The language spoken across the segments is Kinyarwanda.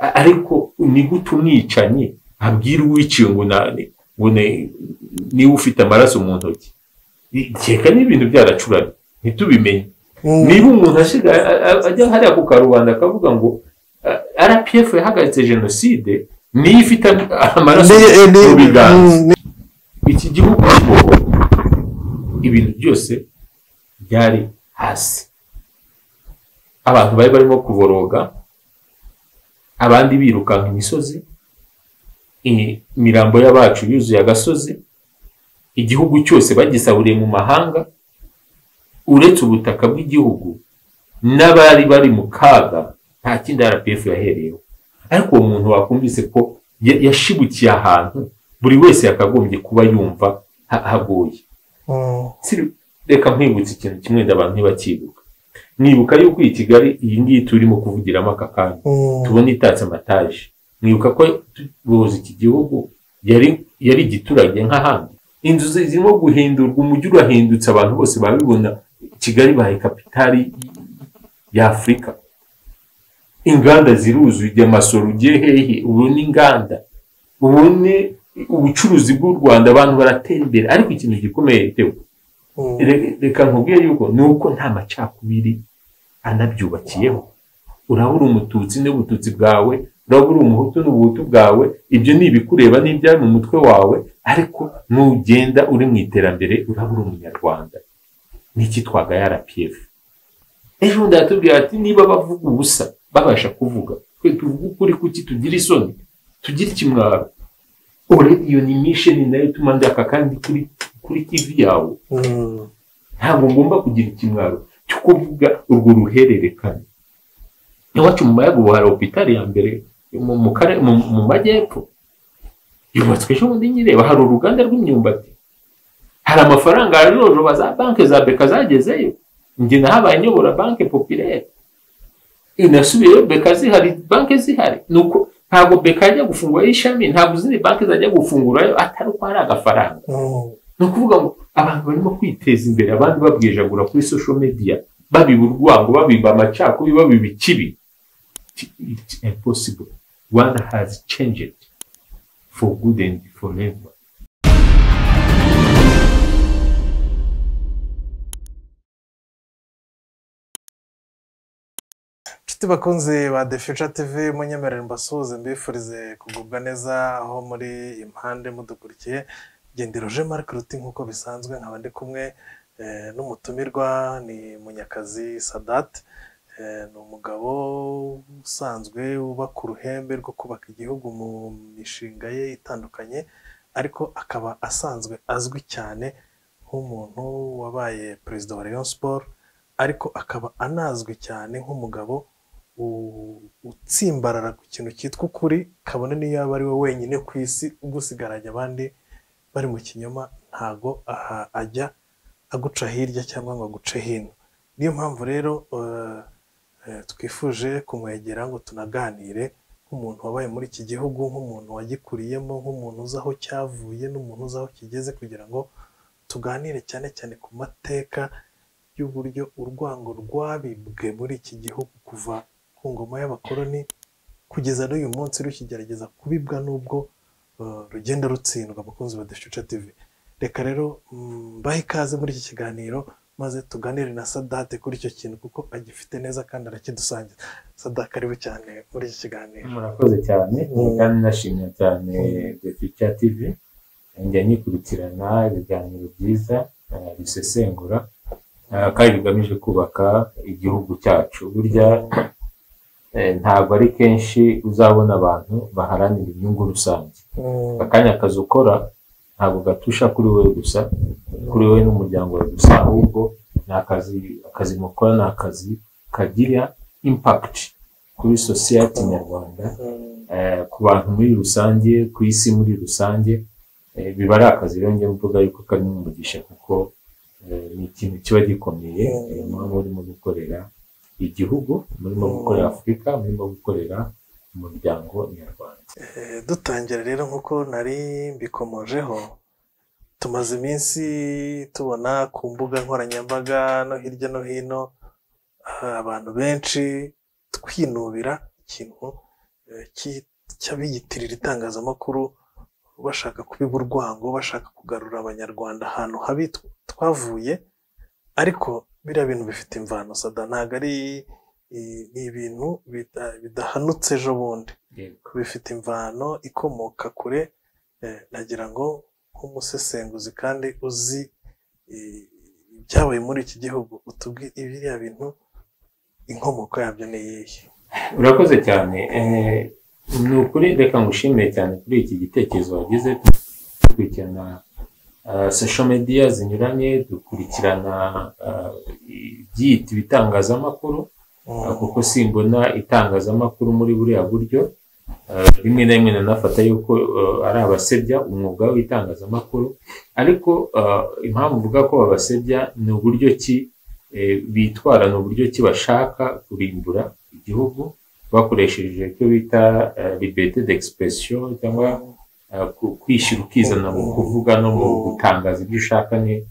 ariko ni gute umwicanyi abwira uwiciye ngo ngo niba ufite amaraso mu ntoki nkeka n'ibintu byaracuranye ntitubimenye niba umuntu asigaye ajya hariya ku karubanda akavuga ngo rpf yahagaritse jenoside niyo ifite amaraso mu biganza iki gihugu ibintu byose byari hasi abantu bari barimo kuboroga abandi birukanka imisozi imirambo y'abacu yuzuye agasozi igihugu cyose bagisaburiye mu mahanga uretse ubutaka bw'igihugu n'abari bari mu kaga nta kindi rpf yahereyeho ariko uwo muntu wakumvise ko yashibukiye ahantu buri wese yakagombye kuba yumva hagoye reka nkwibutsa ikintu kimwe abantu ntibakibuka nibuka yuko iyi kigali iyi ngiyi turimo kuvugiramo aka kanya tubona itatse amataje mwibuka ko tuboza iki gihugu yari igiturage nk'ahandi inzu zirimo guhindurwa umujyi urahindutse abantu bose babibona kigali bahaye kapitali y'afurika inganda ziruzuye amasoro ugiye hehe ubu ni inganda ubone ubucuruzi bw'u rwanda abantu baratera imbere ariko ikintu gikomeye reka nkubwire yuko ni uko nta macakubiri anabyubakiyeho urabura umututsi n'ubututsi bwawe urabura umuhutu n'ubuhutu bwawe ibyo ni ibikureba n'ibyari mu mutwe wawe ariko nugenda uri mu iterambere urabura umunyarwanda n'iki twaga ya rpf ejo ndatubwira ati niba bavuga ubusa babasha kuvuga twe tuvuga ukuri kuki tugira isoni tugira ikimwaro orediyo ni misheni nayo ituma ndaka kandi kuri kuri tivi yawe ntabwo ngomba kugira ikimwaro cyo kuvuga urwo ruhererekane iwacu mu mayaga ubu hari opitari ya mbere mu majyepfo yubatswe ejo bundi nyireba hari uruganda rw'imyumbati hari amafaranga aroroba za banki za beka zagezeyo njye nahabaye nyobora banki popirere inasubiyeyo beka zihari banki zihari nuko ntabwo beka yajya gufungurayo ishami ntabwo izindi banki zajya gufungurayo atari uko hari agafaranga ni ukuvuga ngo abantu barimo kwiteza imbere abandi babwijagura kuri social media babiba urwango babiba amacakubiri babiba ikibi it's impossible rwanda has changed for good and forever inshuti bakunze ba the future tv munyemerere mbasuhuze mbifurize kugubwa neza aho muri impande mudukurikiye gendero je marike ruti nk'uko bisanzwe nkaba ndi kumwe n'umutumirwa ni munyakazi sadate ni umugabo usanzwe wubaka uruhembe rwo kubaka igihugu mu mishinga ye itandukanye ariko akaba asanzwe azwi cyane nk'umuntu wabaye perezida wa Rayon siporo ariko akaba anazwi cyane nk'umugabo utsimbarara ku kintu cyitwa ukuri kabone niyo yaba ari we wenyine ku isi ugusigaranye abandi bari mu kinyoma ntago aha ajya aguca hirya cyangwa ngo aguce hino niyo mpamvu rero twifuje kumwegera ngo tunaganire nk'umuntu wabaye muri iki gihugu nk'umuntu wagikuriyemo nk'umuntu uzi aho cyavuye n'umuntu uzi aho kigeze kugira ngo tuganire cyane cyane ku mateka y'uburyo urwango rwabibwe muri iki gihugu kuva ku ngoma y'abakoloni kugeza n'uyu munsi rukigerageza kubibwa n'ubwo rugenda rutsindwa abakunzi ba Deshuca TV reka rero mbahe ikaze muri iki kiganiro maze tuganire na sadate kuri icyo kintu kuko agifite neza kandi arakidusangiza sadate ariwe cyane muri iki kiganiro murakoze cyane kandi nashimye cyane Deshuca TV njya nyikurikirana ibiganiro byiza bisesengura kandi bigamije kubaka igihugu cyacu burya ntabwo ari kenshi uzabona abantu baharanira inyungu rusange akanya akazi ukora ntabwo gatusha kuri wowe gusa kuri wowe n'umuryango wawe gusa ahubwo ni akazi akazi mukora ni akazi kagira impakiti kuri sosiyete nyarwanda ku bantu muri rusange ku isi muri rusange biba ari akazi rero njye mvuga yuko karimo umugisha kuko ni ikintu kiba gikomeye muba urimo gukorera igihugu murimo gukorera afurika murimo gukorera umuryango nyarwanda dutangira rero nk'uko nari mbikomojeho tumaze iminsi tubona ku mbuga nkoranyambaga no hirya no hino abantu benshi twinubira ikintu eh, ki- cy'abiyitirira itangazamakuru bashaka kubiba urwango bashaka kugarura abanyarwanda ahantu habi tw- twavuye ariko biriya bintu bifite imvano sada ntabwo ari i- ni ibintu bida- bidahanutse ejo bundi Yego. bifite imvano ikomoka kure eh, nagira ngo nk'umusesenguzi kandi uzi eh, ibyabaye muri iki gihugu utubwire biriya bintu inkomoko yabyo ni iyihe urakoze cyane Eh, ni ukuri reka ngushimire cyane kuri iki gitekerezo wagize dukurikirana ah, social media zinyuranye dukurikirana ah, ibyita ibitangazamakuru Ah, kuko simbona itangazamakuru muri buriya buryo Ah, rimwe na rimwe nanafata yuko ah, ari abasebya umwuga w'itangazamakuru ariko ah, impamvu mvuga ko babasebya ni uburyo ki eh, bitwara ni uburyo ki bashaka kurimbura igihugu bakoresheje icyo bita eh, liberté d'expression cyangwa ah, ku- kwishyira ukizana mu kuvuga no mu gutangaza ibyo ushaka ni-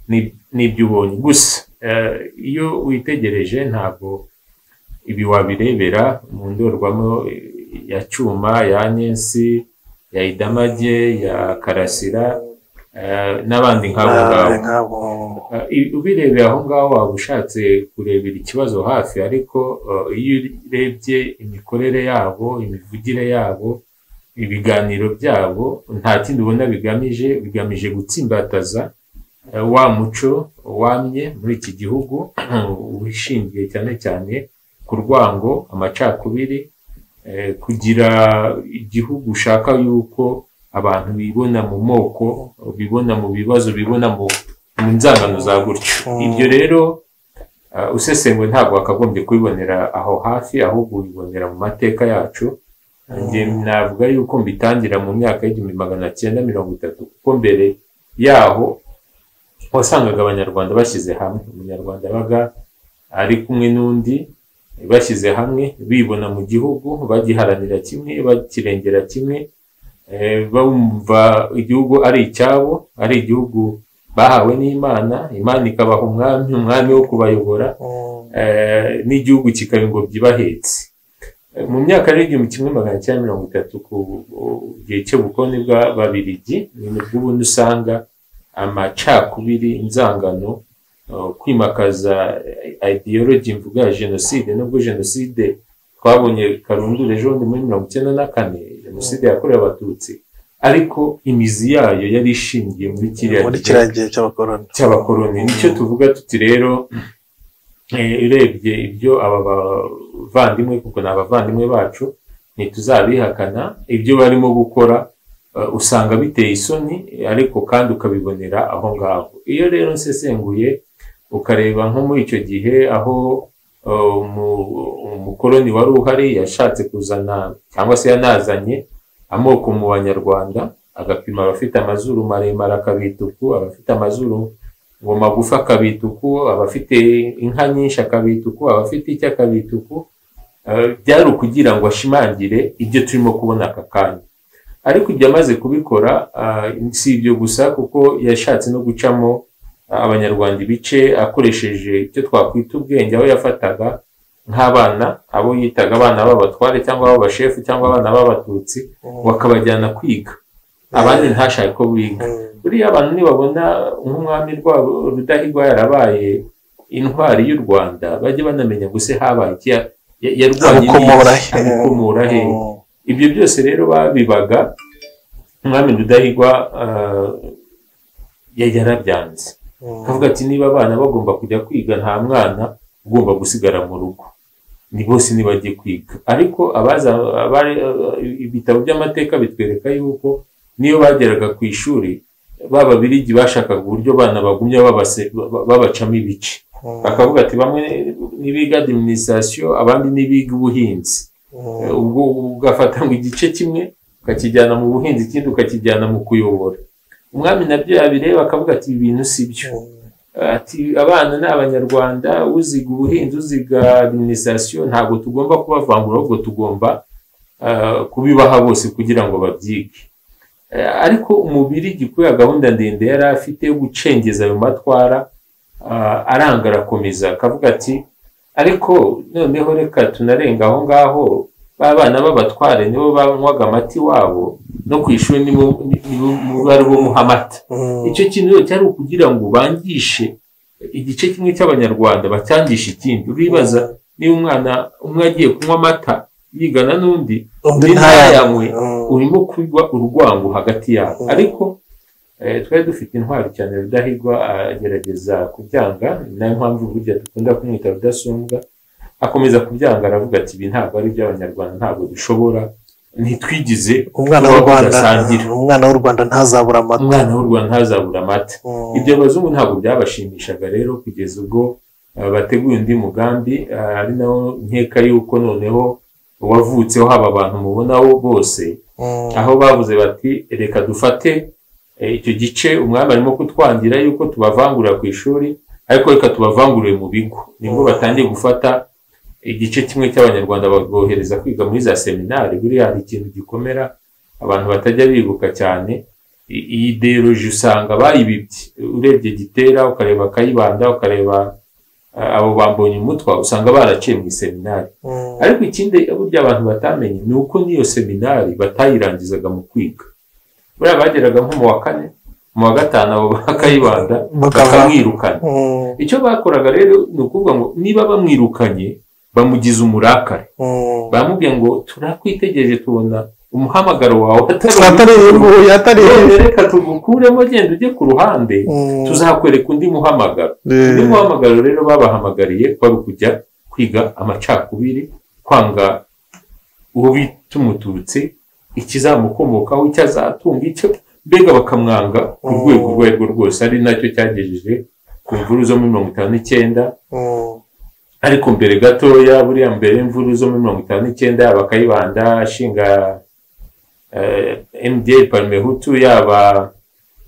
ni- n'ibyo ubonye gusa eh, iyo witegereje ntabwo ibi wabirebera mu ndorwamo eh, ya cyuma ya nyensi ya idamage ya karasira eh, n'abandi nk'abo ngabo Nawe nk'abo Uh, i- ubirebeye aho ngaho waba ushatse kurebera ikibazo hafi ariko uh, iyo urebye imikorere yabo imivugire yabo ibiganiro byabo nta kindi ubona bigamije bigamije gutsimbataza uh, wa muco wamye muri iki gihugu wishingiye cyane cyane ku rwango amacakubiri eh, kugira igihugu ushaka yuko abantu bibona mu moko bibona mu bibazo bibona mu mu nzangano za gutyo Mm. ibyo rero ah, usesengura ntabwo wakagombye kubibonera aho hafi ahubwo ubibonera mu mateka yacu njye navuga yuko mbitangira mu myaka y'igihumbi magana cyenda mirongo itatu kuko mbere yaho wasangaga abanyarwanda bashyize hamwe umunyarwanda yabaga ari kumwe n'undi bashyize hamwe bibona mu gihugu bagiharanira kimwe bakirengera kimwe eh, bumva igihugu ari icyabo ari igihugu bahawe n'imana imana ikabaha umwami umwami wo kubayobora eh, n'igihugu kikaba ingobyi ibahetse Eh, mu myaka y'igihumbi kimwe magana cyenda mirongo itatu ku ku gihe cy'ubukoloni bw'ababiligi ni nibwo ubundi usanga amacakubiri inzangano eh, kwimakaza ideology mvuga ya jenoside nubwo jenoside twabonye karundura ejo bundi muri mirongo icyenda na kane jenoside yakorewe abatutsi ariko imizi yayo yari ishingiye muri kiriya gihe muri kiriya gihe cy'abakoroni cy'abakoloni nicyo tuvuga tuti rero eh, urebye ibyo aba bavandimwe kuko ni abavandimwe bacu ntituzabihakana ibyo barimo gukora eh, usanga biteye isoni ariko kandi ukabibonera aho ngaho iyo rero nsesenguye ukareba nko muri icyo gihe aho eh, umu- umukoloni wari uhari yashatse kuzana cyangwa se yanazanye amoko mu banyarwanda agapima abafite amazuru maremare akabita uku abafite amazuru ngo magufi akabita uku abafite inka nyinshi akabita uku abafite iki akabita uku Eh, byari ukugira ngo ashimangire ibyo turimo kubona aka kanya ariko ibyo amaze kubikora ah, si ibyo gusa kuko yashatse no gucamo ah, abanyarwanda ibice akoresheje icyo twakwita ubwenge aho yafataga nk'abana abo yitaga abana b'abatware cyangwa b'abashefu cyangwa abana b'abatutsi bakabajyana kwiga abandi ntashake ko biga buriya abantu nibabona nk'umwami rwabo rudahigwa yarabaye intwari y'u rwanda bajye banamenya gusa habaye iki ya- ya- yarwanye n'iki, amukomora he amukomora he ibyo byose rero babibaga umwami rudahigwa ah, ya- yarabyanze akavuga ati niba abana bagomba kujya kwiga nta mwana ugomba gusigara mu rugo ni bose ntibajye kwiga ariko abaza abari- ibitabo by'amateka bitwereka yuko niyo bageraga ku ishuri b'ababirigi bashakaga uburyo abana bagumya babase- ba- babacamo ibice bakavuga ati bamwe ntibiga administration abandi ntibiga ubuhinzi Eh, ubwo ugafata ngo igice kimwe ukakijyana mu buhinzi ikindi ukakijyana mu kuyobora umwami nabyo yabireba akavuga ati ibi bintu si byo ati abana ni abanyarwanda uziga ubuhinzi uziga administration ntabwo tugomba kubavangura ahubwo tugomba ah, kubibaha bose kugira ngo babyige Eh, ariko umubiri kubera gahunda ndende yari afite yo gucengeza ayo matwara ah, aranga arakomeza akavuga ati ariko noneho reka tunarenga aho ngaho ba bana b'abatware nibo banywaga amata iwabo no ku ishuri nibo nibo bari bumuha amata icyo kintu rero cyari ukugira ngo bangishe igice kimwe cy'abanyarwanda bacyangishe ikindi uribaza niba umwana umwe agiye kunywa amata yigana n'undi undi undi ntayanywe ntayanywe urimo kuba urwango hagati yabo Mm. ariko eh, twari dufite intwari cyane rudahigwa agerageza kubyanga ni nayo mpamvu burya dukunda kumwita rudasumbwa akomeza kubyanga aravuga ati ibi ntabwo ari iby'abanyarwanda ntabwo dushobora ntitwigize umwana w'u tuba rwanda tudasangira. umwana w'u rwanda ntazabura amata umwana w'u rwanda ntazabura amata Mm. ibyo abazungu ntabwo byabashimishaga rero kugeza ubwo eh, bateguye undi mugambi eh, ari nawo nkeka yuko noneho uwavutseho haba abantu mubonaho bose Mm. aho bavuze bati reka dufate eh, icyo gice umwami arimo kutwangira yuko tubavangurira ku ishuri ariko reka tubavangurire mu bigo nibwo Mm. batangiye gufata igice kimwe cy'abanyarwanda babohereza kwiga muri za seminari buriya hari ikintu gikomera abantu batajya bibuka cyane I- iyi ideoloji usanga bayibibye urebye gitera ukareba kayibanda ukareba eh, abo bambonye umutwa usanga baraciye mu seminari Mm. ariko ikindi burya abantu batamenye ni uko n'iyo seminari batayirangizaga mu kwiga buriya bageraga nko mu wa kane mu wa gatanu abo bakayibanda Bakava. bakamwirukana Mm. icyo bakoraga rero ni ukuvuga ngo niba bamwirukanye bamugize umurakare Mm. baramubwiye ngo turakwitegereje tubona umuhamagaro wawe atari ubu- atari none reka tugukuremo genda ujye ku ruhande Mm. tuzakwereka undi muhamagaro Eh. undi muhamagaro rero babahamagariye kwari ukujya kwiga amacakubiri kwanga uwo bita umuturutse ikizamukomokaho icyo azatunga icyo mbega bakamwanga ku Mm. rwego urwo ari rwo rwose ari nacyo cyagejeje ku mvuru zo muri mirongo itanu n'icyenda Mm. ariko mbere gatoya buriya mbere y'imvuru zo muri mirongo itanu n'icyenda yaba kayibanda ashinga mda parimehutu yaba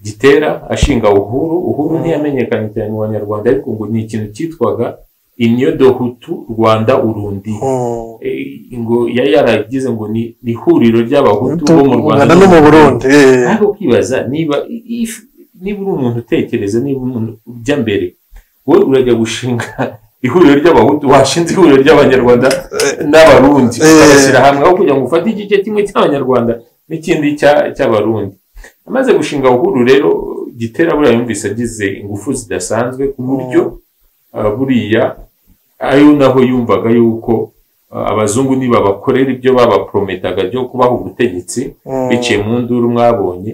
gitera ashinga uhuru uhuru Mm. ntiyamenyekanye cyane mu banyarwanda ariko ngo ni ikintu cyitwaga inyodohutu rwanda urundi Mm. Eh, ngo yari yaragize ngo ni ni ihuriro ry'abahutu bo mu rwanda Uganda no mu burundi eh. ariko ukibaza niba if- niba uri umuntu utekereza niba umuntu ujya mbere wowe urajya gushinga ihuriro ry'abahutu washinze ihuriro ry'abanyarwanda n'abarundi Eh. bagashyira hamwe aho kugira ngo ufate igice kimwe cy'abanyarwanda n'ikindi cya- cy'abarundi amaze gushinga uhuru rero gitera buriya yumvise agize ingufu zidasanzwe ku buryo ah, buriya ari naho yumvaga yuko ah, abazungu nibabakorera ibyo babaprometaga byo kubaha ubutegetsi Mm. biciye mu nduru mwabonye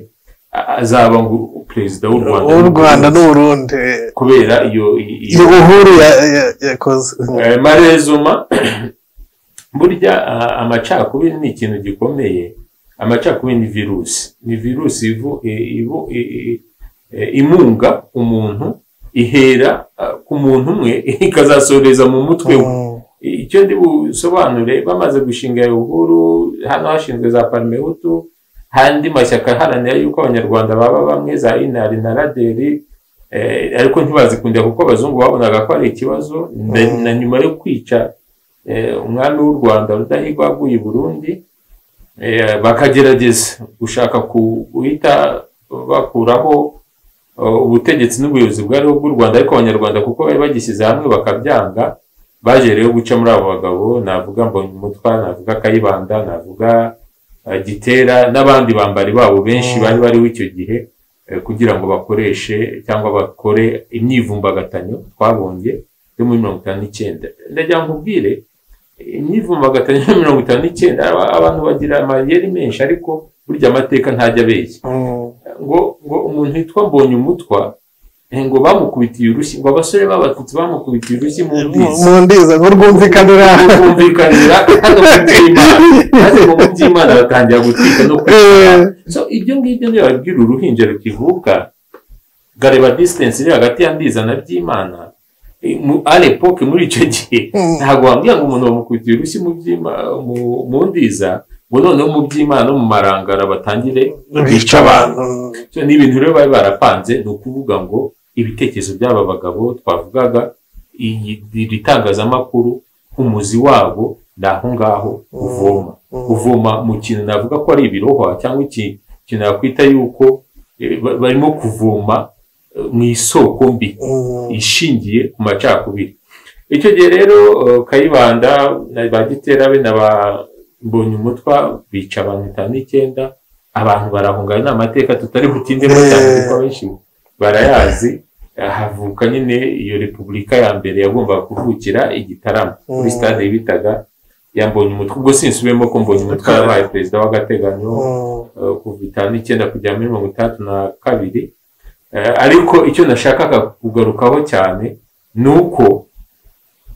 a- azaba ngo perezida w'u Rwanda u rwanda n'uburundi eh. kubera iyo iyo iyo uhuru ya- ya- yakoze Mm. Eh, marezuma burya a- amacakubiri ni ikintu gikomeye amacakubiri ni virusi ni virusi ivu- i- ivu- i- i- i- imunga umuntu ihera ah, ku muntu umwe ikazasoreza mu mutwe we Mm. icyo ndi busobanure bamaze gushinga iyo uhuru hano hashinzwe za parimehutu handi mashyaka aharanira yuko abanyarwanda baba bamwe za inari na raderi eh, ariko ntibazikundira kuko abazungu babonaga ko ari ikibazo na- Mm. na nyuma yo kwica eh, umwami w'u rwanda rudahigwa waguye i burundi eh, bakagerageza gushaka ku- guhita bakuraho eh, ubutegetsi n'ubuyobozi bwariho bw'u rwanda ariko abanyarwanda kuko bari bagishyize hamwe bakabyanga baje rero guca muri abo bagabo navuga mbonyumutwa navuga kayibanda navuga eh, gitera n'abandi bambari babo benshi Mm. bari bariho icyo gihe eh, kugira ngo bakoreshe cyangwa bakore imyivumbagatanyo twabonye yo muri mirongo itanu n'icyenda ndagira ngo ubwire imyivumbagatanyo yo muri mirongo itanu n'icyenda aba- abantu bagira amayeri menshi ariko burya amateka ntajya abeshya Mm. ngo ngo umuntu witwa mbonye umutwa ngo bamukubitiye urushyi ngo abasore b'abatutsi bamukubitiye urushyi mu mbizi mu ndiza ngo rwumvikanira kumvikanira hano mu by'imana maze ngo mu by'imana batangira gutwika no kwishyura so ibyo ngibyo niyo babwira uruhinja rukivuka gareba disitansi iri hagati ya ndiza na by'imana eh, mu arepoke muri icyo gihe Mm. ntabwo wambwira ngo umuntu bamukubitiye urushyi mu by'ima- mu- mu ndiza ngo noneho mu by'imana no mu marangara batangire bica abantu So, ni ibintu rero bari barapanze ni ukuvuga ngo ibitekerezo by'aba bagabo twavugaga iyi- iri tangazamakuru umuzi wabo ni aho ngaho uvoma Mm. uvoma mu kintu navuga ko ari ibirohwa cyangwa iki- ikintu nakwita yuko eh, ba- barimo kuvoma eh, mu isoko mbi Mm. ishingiye ku macakubiri icyo gihe rero eh, kayibanda na ba gitera be na ba mbonye umutwa bica abantu itanu n'icyenda abantu barahungana ni amateka tutari butindemo cyane kuko benshi barayazi havuka nyine iyo repubulika ya mbere yagombaga kuvukira igitaramo kuri Mm. stade bitaga ya mbonye umutwe ubwo sinsubiyemo ko mbonye umutwe yabaye perezida w'agateganyo Mm. eh, kuva itanu n'icyenda kugera muri mirongo itandatu na kabiri Eh, ariko icyo nashakaga kugarukaho cyane ni uko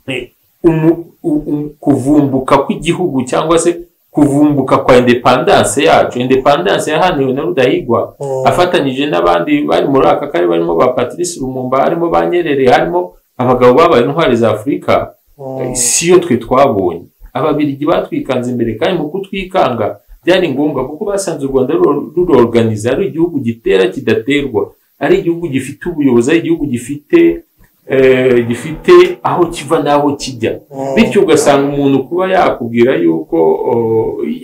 eh, umu- u- u- kuvumbuka kw'igihugu cyangwa se kuvumbuka kwa independance yacu independance yahaniwe na rudahigwa Mm. afatanyije n'abandi bari muri aka karere barimo ba patrice lumumba harimo ba nyerere harimo abagabo babaye intwari za afurika Mm. si yo twe twabonye ababiligi batwikanze imbere kandi mu kutwikanga byari ngombwa kuko basanze u rwanda ruro- rurorganiza ari igihugu gitera kidaterwa ari igihugu gifite ubuyobozi ari igihugu gifite eh, gifite aho kiva n'aho kijya Mm. bityo ugasanga umuntu kuba yakubwira yuko o,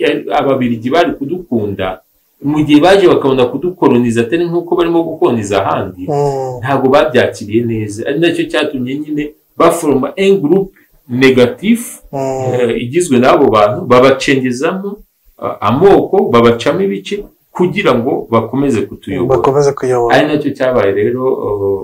ya- ababiligi bari kudukunda mu gihe baje bakabona kudukoroniza atari nk'uko barimo gukoroniza ahandi Mm. ntabwo babyakiriye neza ari nacyo cyatumye nyine baforoma engurupe negatifu Mm. eh, igizwe n'abo bantu babacengezamo ah, amoko babacamo ibice kugira ngo bakomeze kutuyobora bakomeze kuyobora ari nacyo cyabaye rero uh,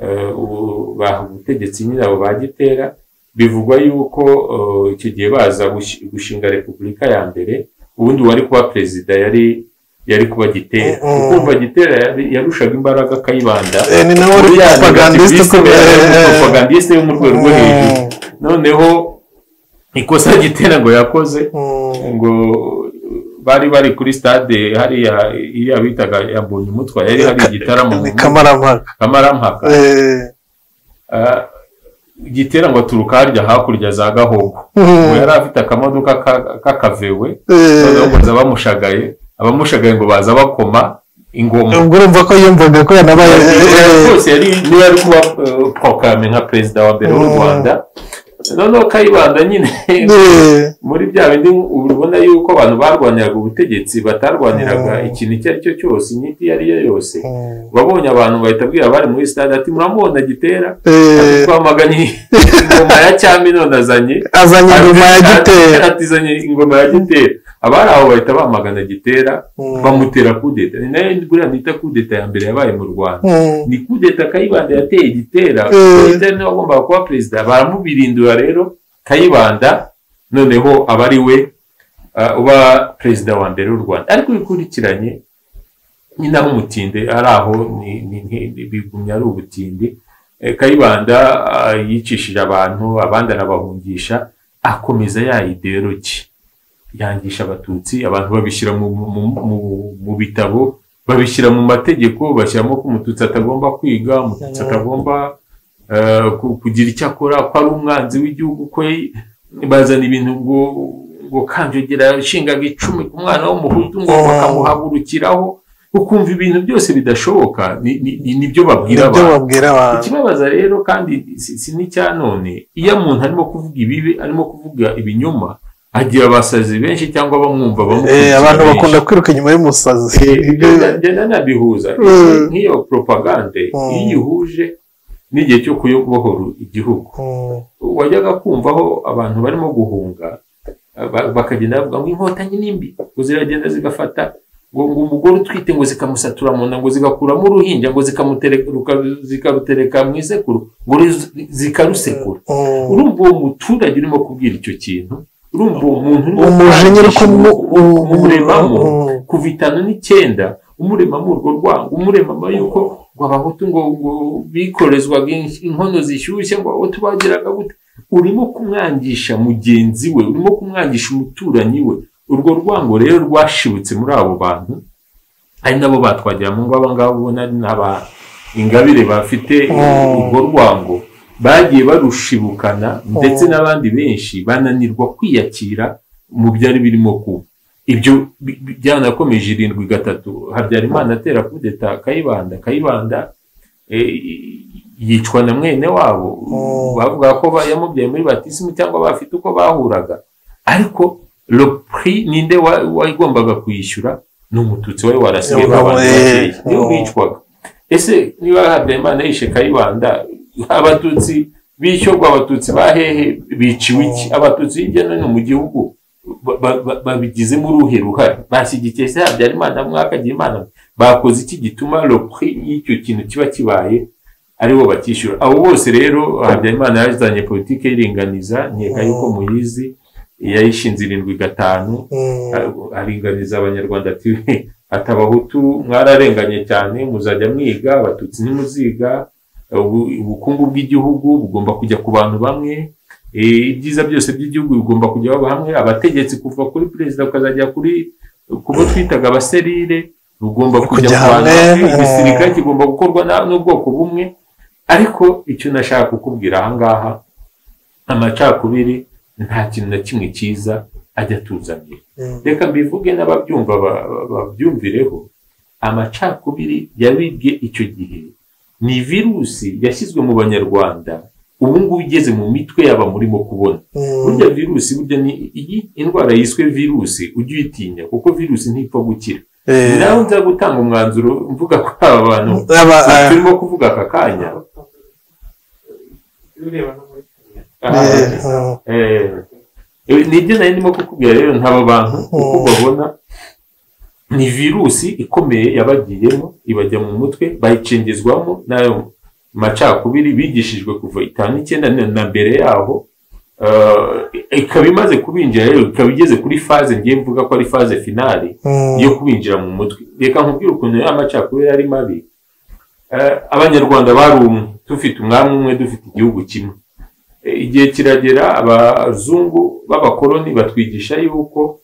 uh, ubu baha ubutegetsi nyine abo ba gitera bivugwa yuko uh, icyo gihe baza gushi- gushinga repubulika ya mbere ubundi uwari kuba perezida yari yari kuba gitera Mm, mm. ukumva gitera yari- yarushaga imbaraga akayibanda Eh, ni nawe uri Buriya propagandiste ni ukomeye propagandiste yo mu rwego rwo hejuru noneho ikosa gitera ngo yakoze ngo bari bari kuri stade hariya iyo bitaga yabonye umutwa yari hari igitaramo ni kamarampaka kamarampaka Eh, Ah, igitera ngo aturuka harya hakurya za gahogo mm. ngo yari afite akamodoka ka- k'akavewe Eh, noneho ngo baza bamushagaye abamushagaye ngo baza bakoma ingoma ubwo urumva ko yumvaga ko yanabaye eh, rwose yari niba ari kuba eh, prokame nka perezida wa mbere w'u Mm. rwanda noneho kayibanda nyine eh, muri bya bindi ubu ubona yuko abantu barwaniraga ubutegetsi batarwaniraga Mm. ikintu icyo ari cyo cyose inyito iyo ari yo yose mm. babonye abantu bahita abwira abari muri stade ati muramubona gitera ati Eh, twamaganye ingoma ya cyami none azanye azanye ingoma ya gitera ati izanye ingoma ya gitera abari aho bahita bamagana gitera Mm. bamutera kudeta ni nayo buriya nita kudeta ya mbere yabaye mu rwanda Mm. ni kudeta kayibanda yateye gitera Eh. gitera niwe wagombaga kuba perezida baramubirindura rero kayibanda noneho aba ari we ah, uba perezida wa mbere w'u rwanda ariko bikurikiranye nyine ari umutinde ari aho ni- ni- ni- bigumya ari ubutindi Eh, kayibanda ah, yicishije abantu abandi arabahungisha akomeza ya ideologi yangisha abatutsi abantu babishyira mu, mu, mu, mu bitabo babishyira mu mategeko bashyiramo ko umututsi atagomba kwiga umututsi atagomba eh, ku- kugira icyo akora ko ari umwanzi w'igihugu kwe bazana ibintu ngo ngo kanjogera yashingaga icumu ku mwana w'umuhutu ngo Mm. bakamuhagurukiraho ukumva ibintu byose bidashoboka ni- ni- ni- nibyo babwira nibyo abantu babwira abantu ikibabaza rero kandi si si n'icya none iyo umuntu arimo kuvuga ibibi arimo kuvuga ibinyoma agira abasazi benshi cyangwa abamwumva Eh, bamukurikira abantu benshi. bakunda kwiruka inyuma y'umusazi Eh, Ibyo- ngenda- ngenda nabihuza Mm. nk'iyo propagande Mm. iyo ihuje n'igihe cyo kuyobohora igihugu Mm. wajyaga kumvaho abantu barimo guhunga eh, ba- bakagenda bavuga ngo inkotanyi nimbi ngo ziragenda zigafata ngo ngo umugore utwite ngo zikamusatura mu nda ngo zigakuramo uruhinja ngo zikamutereka- ruka- zikarutereka mu isekuru ngo ru- zikarusekura Mm. urumva uwo muturage urimo kubwira icyo kintu urumva uwo muntu urimo umujinya uri kumu- kumu- u- kumuremamo Mm. kuva itanu n'icyenda umuremamo urwo rwango umuremamo yuko ngo abahutu ngo ngo bikorezwaga in- inkono zishyushye ngo abahutu bageraga gute urimo kumwangisha mugenzi we urimo kumwangisha umuturanyi we urwo rwango rero rwashibutse muri abo bantu ari nabo batwagira mu ngo abangaba ubona ari n'aba ingabire bafite Mm. urwo rwango bagiye barushibukana ndetse n'abandi benshi bananirwa kwiyakira mu byari birimo kuba ibyo bi- bi- byanakomeje irindwi gatatu habyarimana atera kudeta kayibanda kayibanda eh, yicwa na mwene wabo Mm. bavuga ko ba- yamubyaye muri batisimu cyangwa bafite uko bahuraga ariko lopri ninde wa- wagombaga kwishyura ni umututsi wari warasigaye Yabagamo, abantu bakeya eh, niwe mm. wicwaga ese niba habyarimana yishe kayibanda abatutsi bishyurwa abatutsi ba hehe biciwe iki abatutsi hirya no hino mu gihugu ba- ba- ba- babigizemo uruhe ruhare bashyigikiye se habyarimana mwaka Hagirimana mwe? bakoze iki gituma lopri y'icyo kintu kiba kibaye aribo batishyura abo bose rero habyarimana yazanye politiki y'iringaniza nkeka yuko muyizi yayishinze irindwi gatanu Mm, aringaniza abanyarwanda ati "We, ati abahutu mwararenganye cyane muzajya mwiga abatutsi ntimuziga ubu- ubukungu bw'igihugu bugomba kujya ku bantu bamwe e, ibyiza byose by'igihugu bigomba kujya baba hamwe abategetsi kuva kuri perezida ukazajya kuri ku bo twitaga abaserire bugomba kujya Kujya ku bantu hamwe, bamwe eh. igisirikare kigomba gukorwa na- n'ubwoko bumwe ariko icyo nashaka kukubwira ahangaha amacakubiri nta kintu na kimwe cyiza ajya atuzanira mm, reka mbivuge n'ababyumva ba- ba- babyumvireho amacakubiri yabibwe icyo gihe ni virusi yashyizwe mu banyarwanda ubu ngubu igeze mu mitwe yaba murimo kubona mm, burya virusi burya ni iyi indwara yiswe virusi ujye uyitinya kuko virusi ntipfa gukira eh, nawe nza gutanga umwanzuro mvuga ko aba bantu aba- ah, turimo kuvuga aka kanya eh, aha, mm, Eh, nibyo nari ndimo kukubwira rero nk'aba bantu uko Mm. babona ni virusi ikomeye yabagiyemo ibajya mu mutwe bayicengezwamo n'ayo macakubiri bigishijwe kuva itanu icyenda na na mbere yaho eh, ikaba imaze kubinjira rero ikaba igeze kuri faze ngiye mvuga ko ari faze finali mm, yo kubinjira mu mutwe reka nkubwire ukuntu y'amacakubiri ari mabi Eh, abanyarwanda bari umwe dufite umwami umwe dufite igihugu kimwe Eh, igihe kiragera abazungu b'abakoloni batwigisha yuko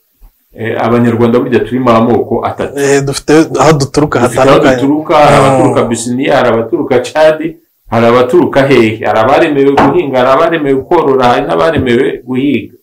eh, abanyarwanda burya turimo amoko atatu eh, dufite aho duturuka dufite aho hatandukanye duturuka hari Mm. abaturuka bisiniya hari abaturuka cadi hari abaturuka hehe hari abaremewe guhinga hari abaremewe korora hari n'abaremewe guhiga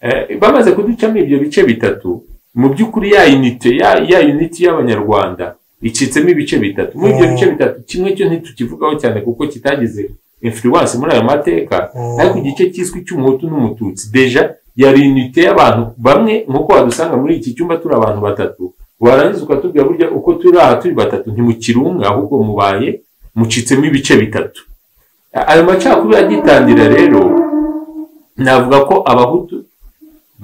Eh, bamaze kuducamo ibyo bice bitatu mu by'ukuri ya unite ya ya unite y'abanyarwanda icitsemo ibice bitatu muri ibyo Mm. bice bitatu kimwe cyo ntitukivugaho cyane kuko kitagize influence muri ayo mateka Mm. ariko igice cyiswe cy'umuhutu n'umututsi deja yari unite y'abantu bamwe nk'uko wadusanga muri iki cyumba turi abantu batatu warangiza ukatubwira burya uko turi aha turi batatu ntimukiri umwe ahubwo mubaye mucitsemo ibice bitatu ayo macakubiri agitangira rero navuga ko abahutu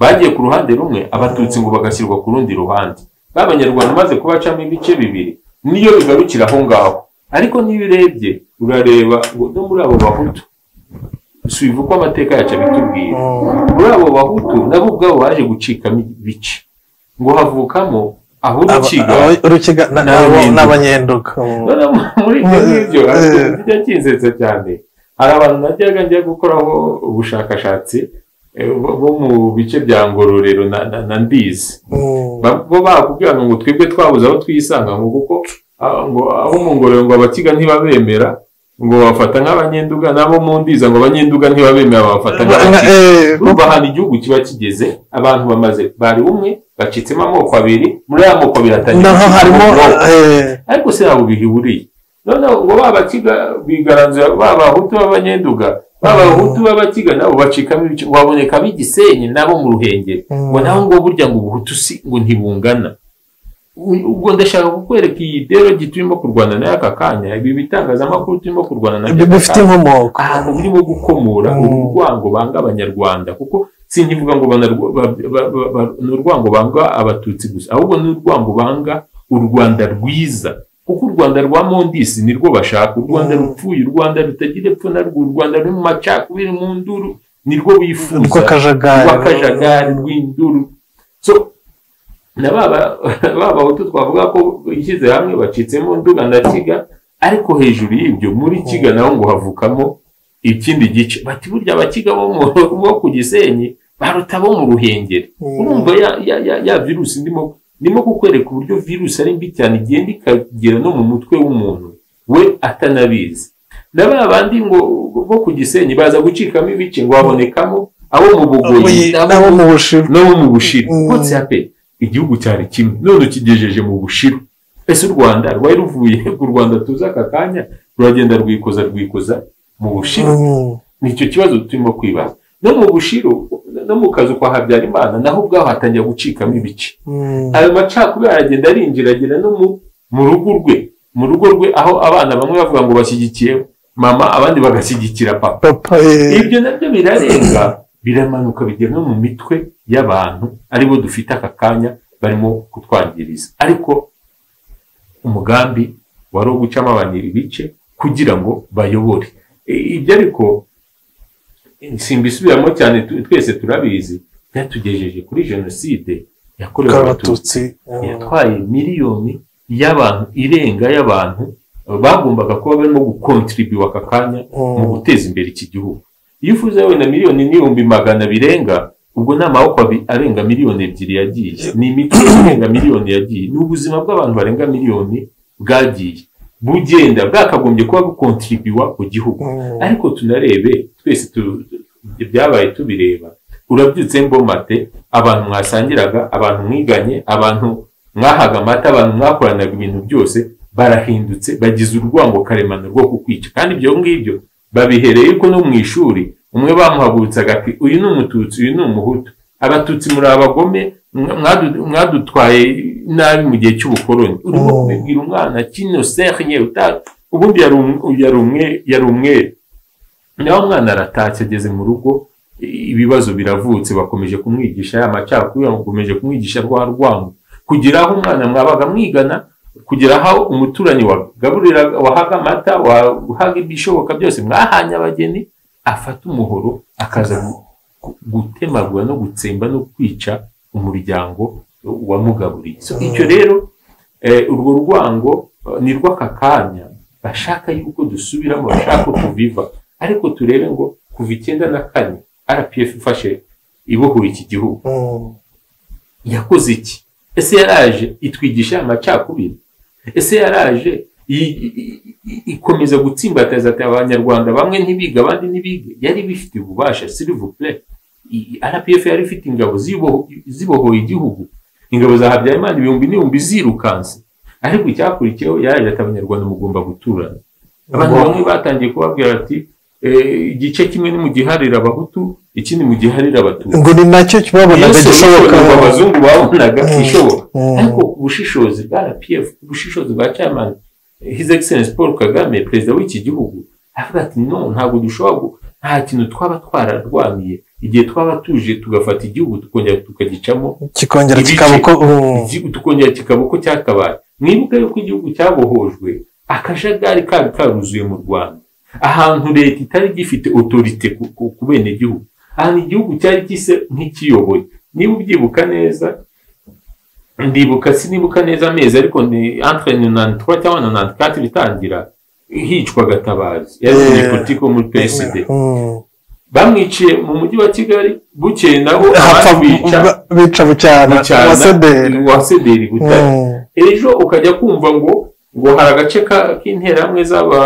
bagiye ku ruhande rumwe abatutsi ngo bagashyirwa ku rundi ruhande b'abanyarwanda umaze kubacamo ibice bibiri niyo bigarukira aho ngaho ariko niyo urebye urareba ngo no muri abo bahutu subivu uko amateka yacu abitubwira Mm, muri abo bahutu nabo ubwabo baje gucikamo ibice ngo havukamo aho aba- urukiga aba- urukiga na- N'abanyenduga. nabo- n'abanyenduga mm, noneho muri ibyo ngibyo Eh, ariko eh. bijya kinsetsa cyane hari abantu najyaga njya gukoraho ubushakashatsi eh, bo bo mu bice bya ngororero na- na- na ndizi mm, Ba- bo bakubwira ngo twebwe twabuze aho twisanga ngo kuko ah, ngo abo mu ngororero ngo abakiga ntibabemera ngo bafata nk'abanyenduga n'abo mu ndiza ngo abanyenduga ntibabemera babafata nk'abakiga eh, urumva ahantu igihugu kiba kigeze abantu bamaze bari umwe bacitsemo amoko abiri muri aya moko abiri hatangiye naho gucikamo harimo ubwoko eh, ariko se ntabwo bihuriye noneho ngo ba bakiga bigaranzura ba bahutu b'abanyenduga ba bahutu b'abakiga nabo bacikamo ibice ngo habonekamo igisenyi nabo mu ruhengeri Mm. ngo naho ngo burya ngo ubuhutu si ngo ntibungana U- ubwo ndashaka kukwereka iyi ideologi turimo kurwana nayo aka kanya ibi bitangazamakuru turimo kurwana nabyo ibyo aka bifite kanya inkomoko ahantu birimo gukomora Mm. urwango banga abanyarwanda kuko sinkivuga ngo banarwa- ba- ba- ba- ba- ni urwango banga abatutsi gusa ahubwo ni urwango banga u rwanda rwiza kuko u rwanda rwa mondisi nirwo bashaka u rwanda Mm. rupfuye u rwanda rutagira epfo na rwo u rwanda ruri mu macakubiri mu nduru nirwo bifuza rw'akajagari rw'akajagari rw'induru so na ba ba- ba bahutu twavuga ko ishyize hamwe bacitsemo nduga na kiga ariko hejuru y'ibyo muri kiga naho ngo havukamo ikindi gice bati burya abakiga bo mu- bo ku gisenyi baruta bo mu ruhengeri Mm. urumva ya, ya, ya, ya virusi ndimo ndimo kukwereka uburyo virusi ari mbi cyane igenda ikagera no mu mutwe w'umuntu we atanabizi na ba bandi ngo bo ku gisenyi baza gucikamo ibice ngo habonekamo abo mu bugoyi Uyi- nabo mu bushinwa no mu bushiru Mm. hotse pe igihugu cyari kimwe none ukigejeje mu bushiru ese u rwanda rwari ruvuye ku rwanda tuzi aka kanya ruragenda rwikoza rwikoza mu bushiru Mm. nicyo kibazo turimo kwibaza no mu bushiru no mu kazu kwa habyarimana naho ubwaho hatangira gucikamo ibice Mm. ayo macakubiri aragenda arinjira agera no mu mu rugo rwe mu rugo rwe aho abana bamwe bavuga ngo bashyigikiye mama abandi bagashyigikira papa papa eh, ibyo nabyo birarenga biramanuka bijya no mu mitwe y'abantu aribo dufite aka kanya barimo kutwangiriza ariko umugambi wari uwo gucamo abantu ibice kugira ngo bayobore I- ibyo ariko simbisubiramo cyane tu- twese turabizi byatugejeje kuri jenoside yakorewe abatutsi bw'abatutsi eh, yatwaye miliyoni y'abantu irenga y'abantu bagombaga kuba barimo gukontribuwa aka kanya Mm. mu guteza imbere iki gihugu iyo uvuze wenda miliyoni n'ibihumbi magana birenga ubwo ni amaboko abi- arenga miliyoni ebyiri yagiye ni imitwe irenga miliyoni yagiye ni ubuzima bw'abantu barenga miliyoni bwagiye bugenda bwakagombye kuba bukontribuwa ku gihugu mm, ariko tunarebe twese tu- ibyabaye tubireba urabyutse mbomate abantu mwasangiraga abantu mwiganye abantu mwahaga amata abantu mwakoranaga ibintu byose barahindutse bagize urwango karemano rwo kukwica kandi ibyo ngibyo babihereye ko no mu ishuri umwe bamuhagurutsaga ati uyu ni umututsi uyu ni umuhutu abatutsi muri abagome mwa- mwadu- mwadutwaye nabi mu gihe cy'ubukoloni urimo Mm. kubibwira umwana kino serinye uta- ubundi yari um- yari umwe yari umwere nawe umwana aratatse ageze mu rugo i- ibibazo biravutse bakomeje kumwigisha ya macakubiri bakomeje kumwigisha rwa rwango kugera aho umwana mwabaga mwigana kugera aho umuturanyi wagaburira wahaga amata wahaga ibishoboka byose mwahanye abageni afata umuhoro akaza gu- gu- gutemagura no gutsemba no kwica umuryango wamugaburiye So, icyo rero eh, urwo rwango eh, ni rw'aka kanya bashaka yuko dusubiramo bashaka ko tuviva ariko turebe ngo kuva icyenda na kane rpf ifashe ibohora iki gihugu mm. yakoze iki ese yaraje itwigisha amacakubiri ese yaraje i- i- i- ikomeza gutsimbataza ati abanyarwanda bamwe ntibige abandi ntibige yari bifite ububasha silivupure rpf yari ifite ingabo zibo- zibohoye igihugu ingabo za habyarimana ibihumbi n'ibihumbi zirukanse ariko icyakurikiyeho yaraje ati abanyarwanda mugomba guturana abantu bamwe batangiye kubabwira ati "Eh, igice kimwe ni mu giharira abahutu ikindi mu giharira abatutsi ngo ni nacyo babonaga Yesu gishoboka yishoboye ngo abazungu babonaga ishoboka Mm. ariko ubushishozi bwa rpf ubushishozi bwa chairman his excellence paul kagame perezida w'iki gihugu aravuga ati no ntabwo dushobora gu- nta kintu twaba twararwaniye igihe twaba tuje tugafata igihugu tukongera tukagicamo kikongera ibice. kikaba uko mm, igihugu tukongera kikaba uko cyakabaye mwibuke yuko igihugu cyabohojwe akajagari kari karuzuye mu rwanda ahantu leta itari gifite otorite ku, ku, ku bene gihugu ahantu igihugu cyari gise nk'ikiyoboye niba ubyibuka neza ndibuka sinibuka neza amezi ariko ni entre nonante trois cyangwa nonante quatre bitangira hicwa gatabazi yari Eh, umunyepolitike wo muri PSD mm. bamwiciye mu mujyi wa kigali bukeye nabo hapfa ababica ba- bica bucyana abasederi wa sederi butare ejo ukajya kumva ngo ngo hari agace ka- k'interahamwe z'aba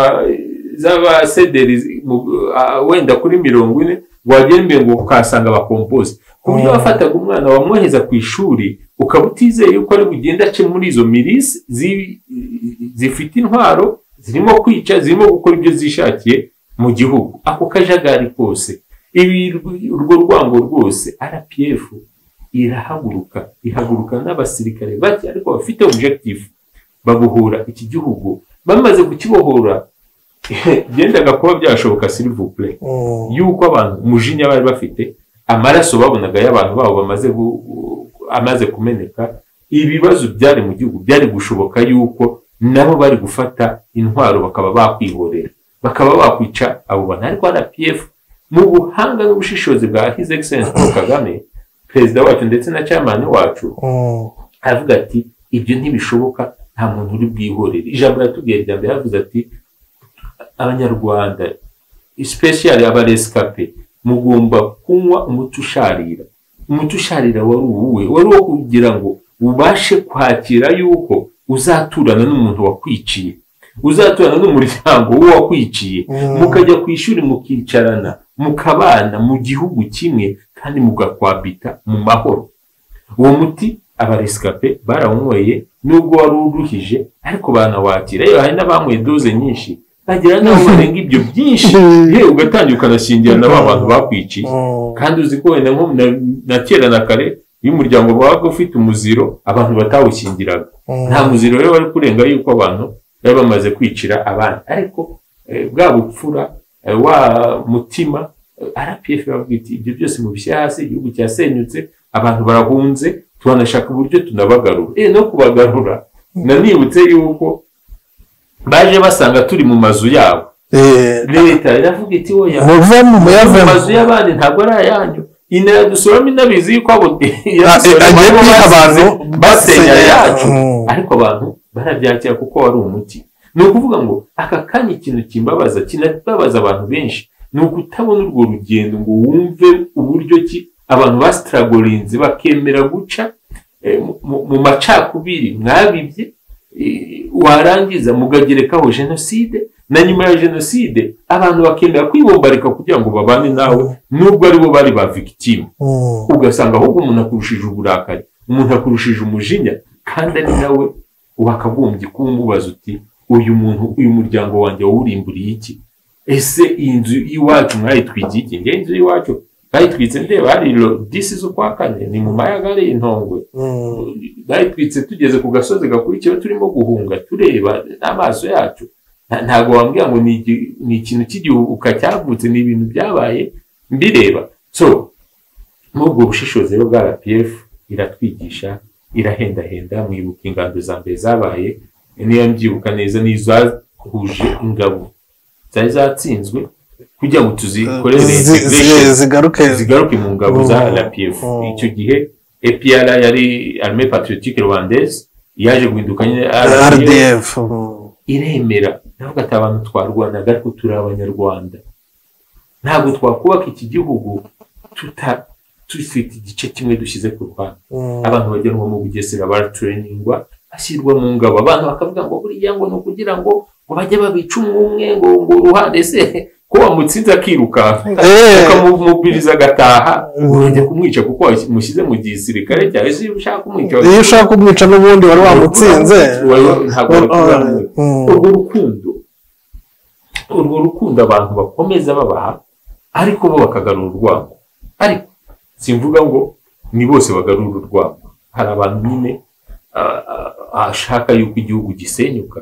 z'abasederi zi- mu- a- wenda kuri mirongo ine ngo wagembe ngo ukahasanga abakompozi ku buryo Mm. wafataga umwana wamwoheza ku ishuri ukaba utizeye yuko ari bugende ace muri izo mirisi zi- zifite intwaro zirimo kwica zirimo gukora ibyo zishakiye mu gihugu ako kajagari kose ibi urwo rwango rwose rpf irahaguruka ihaguruka n'abasirikare bake ariko bafite objective babohora iki gihugu bamaze kukibohora byendaga kuba byashoboka silivupure yuko abantu umujinya bari bafite amaraso babonaga y'abantu babo bamaze gu- gu- amaze kumeneka ibibazo byari mu gihugu byari gushoboka yuko nabo bari gufata intwaro bakaba bakwihorera bakaba bakwica abo bantu ariko rpf mu buhanga n'ubushishozi bwa his excellence paul kagame perezida wacu ndetse na chairman wacu aravuga ati ibyo ntibishoboka nta muntu uri bwihorere ijambo yatubwiye rya mbere yavuze ati abanyarwanda especially abaresikape mugomba kunywa umuti usharira umuti usharira wari uwuwe wari uwo kugira ngo ubashe kwakira yuko uzaturana n'umuntu wakwiciye uzaturana n'umuryango w'uwakwiciye Mm. mukajya ku ishuri mukicarana mukabana mu gihugu kimwe kandi mugakwabita mu mahoro uwo muti abaresikape barawunyweye nubwo wari uruhije ariko banawakira yewe hari n'abanyweye doze nyinshi bagira n'aho barenga ibyo byinshi yewe ugatangira ukanashingira na ba bantu bakwiciye kandi uzi ko wenda nko na- na kera na kare iyo umuryango wabaga ufite umuziro abantu batawushyingiraga nta muziro rero wari kurenga yuko abantu bari bamaze kwicira abandi ariko eh, bwa bupfura eh, wa mutima rpf iravuga iti ibyo byose mubishyira hasi igihugu cyasenyutse abantu barahunze turanashaka uburyo tunabagarura eh no kubagarura nanibutse yuko baje basanga turi mu mazu yabo leta iravuga iti oya muvemo mu muyavemo mazu y'abandi ntabwo ari ayanyu inadusuramo inabizi yuko abo agiye kwiha abantu basenya yacu Mm. ariko abantu barabyakira kuko wari umuti ni ukuvuga ngo aka kanya ikintu kimbabaza kinababaza abantu benshi ni ukutabona urwo rugendo ngo wumve uburyo ki abantu basitaragorinze bakemera guca eh, mu- mu- mu macakubiri mwabibye eh, warangiza mukagerekaho jenoside na nyuma ya jenoside abantu bakemera kwibombarika kugira ngo babane nawe nubwo ari bo bari ba victime Mm. ugasanga ahubwo umuntu akurushije uburakari umuntu akurushije umujinya kandi ari nawe wakagombye kumubaza uti uyu muntu uyu muryango wanjye wawurimburiye iki ese iyi nzu y'iwacu mwayitwikiye iki ngewe inzu y'iwacu bayitwitse ndeba hari disi z'ukwa kane ni mu mayaga ari intongwe Mm. bayitwitse tugeze ku gasozi gakurikiyeho turimo guhunga tureba n'amaso yacu Nta- ntabwo wambwira ngo ni igi- ni ikintu cy'igihubuka cyavutse ni ibintu byabaye mbireba so n'ubwo bushishozi rero bwa rpf iratwigisha irahendahenda mwibuka ingando za mbere zabaye niyo mbyibuka neza n'izahuje ingabo zari zatsinzwe kugira ngo tuzikorere Zi- zi- integration zigaruke zigaruke mu ngabo za Mm. rpf Mm. icyo gihe epr yari arme patriotique rwandaise yaje guhinduka nyine RDF rdf Mm. iremera navuga ati abantu twarwanaga ariko turi abanyarwanda ntabwo twakubaka iki gihugu tuta dufite igice kimwe dushyize ku ruhande Mm. abantu bajyanwa mu bugesera baratereningwa bashyirwa mu ngabo abantu bakavuga ngo buriya ngo ni ukugira ngo ngo bajye babica umwe umwe ngo ngo uruhande se ko wamutsinze akirukanka Eh. ukamumubiriza agataha Mm. urajya kumwica kuko wamushyize mu gisirikare cyawe se iyo ushaka kumwica iyo ushaka kumwica n'ubundi wari wamutsinze wari wa- ntabwo wari kuramwica Mm. urwo rukundo urwo rukundo abantu bakomeza babaha ariko bo bakagarura urwango ariko simvuga ngo ni bose bagarura urwango hari abantu nyine ah, ah, ashaka yuko igihugu gisenyuka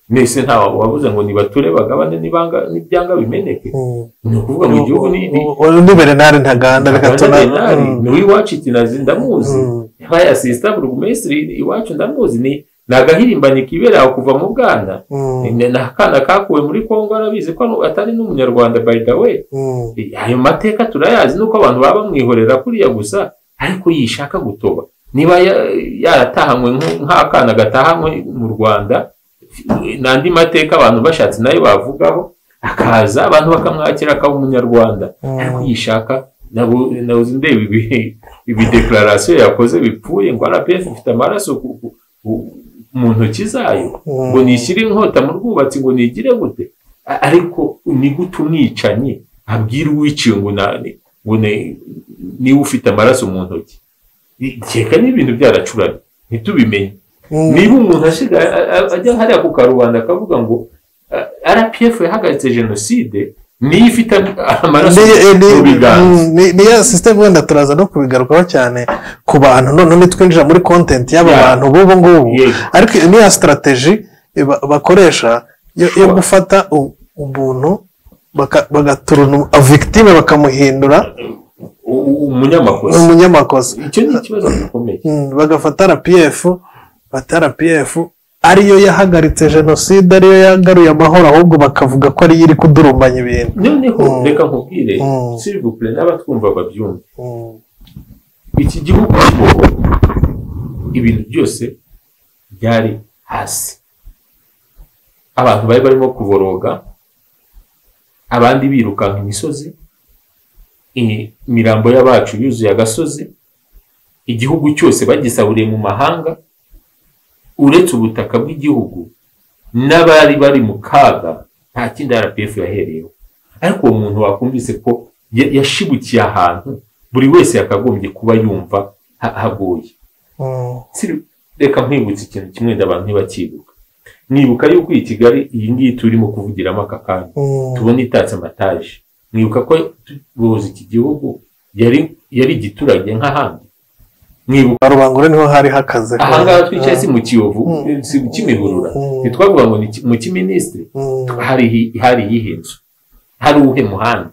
mbese nta wabuze ngo nibature bagabane n'ibanga n'ibyanga bimeneke Mm. ni ukuvuga ngo igihugu ni ni- undi berenari ntaganda reka tuna Benari Mm. ni uw'iwacu itinazi ndamuzi Mm. yabaye asisita burugumesitiri iwacu ndamuzi ni ni agahirimbanyi kibera aho kuva mu bwana Mm. ni akana kakuwe muri kongo arabizi ko anu- atari n'umunyarwanda by the way Mm. ayo mateka turayazi nuko abantu baba bamwihorera kuriya gusa ariko yishaka gutoba niba ya- yaratahanywe nk- nk'akana gatahanywe mu rwanda n'andi mateka abantu bashatse nayo bavugaho akaza abantu bakamwakira akaba umunyarwanda Mm. ariko yishaka nabo- nabo ndeba ibi- ibidekararasiyo yakoze bipfuye ngo rpf ifite amaraso ku- ku- ku- mu ntoki zayo Mm. ngo nishyire inkota mu rwubatsi ngo nigire gute A- ariko ni gute umwicanyi abwira uwiciwe ngo nani ngo ne- niwe ufite amaraso mu ntoki keka n'ibintu byaracuranye ntitubimenye Mm. niba umuntu ashiga a- a- ajya hariya ku karubanda akavuga ngo a- rpf yahagaritse jenoside niyo ifite am- amaraso Ni- eh, mu ni- biganza mm, ni- niya sisiteme wenda turaza no kubigarukaho cyane ku bantu noneho nitwinjira muri kontenti y'aba Yeah. bantu b'ubu ngubu Yego. ariko iyo niya sitarateji eh, ba- bakoresha yo yo Sure. gufata u- umuntu baka- bagaturuna victime bakamuhindura U- u- umunyamakosa umunyamakosa icyo ni ikibazo gikomeye Mm, bagafata rpf bata rpf ariyo yahagaritse jenoside ariyo yagaruye amahoro ahubwo bakavuga ko ariyo iri kudurumbanya ibintu noneho Mm. reka nkubwire Mm. sirivupure n'abatwumva babyumva Mm. iki gihugu kiboho ibintu byose byari hasi abantu bari barimo kuboroga abandi birukanka imisozi i- imirambo y'abacu yuzuye agasozi igihugu cyose bagisaburiye mu mahanga uretse ubutaka bw'igihugu n'abari bari mu kaga nta kindi rpf yahereyeho ariko uwo muntu wakumvise ko ya- yashibukiye ahantu buri wese yakagombye kuba yumva ha- hagoye Mm. Si- reka nkwibutsa ikintu kimwe wenda abantu ntibakibuka mwibuka yuko iyi kigali iyi ngiyi turimo kuvugiramo aka kanya Mm. tubona itatse amataje mwibuka ko tuyoboza iki gihugu yari yari igiturage nk'ahandi mwibuka ba rubangura niho hari hakaze ahangaha twicaye si mu kiyovu Mm. si mu kimihurura Mm. ntitwavuga ngo ni ki- mu kiminisitiri Mm. hari hi- hari iyihe nzu hari uwuhe muhanda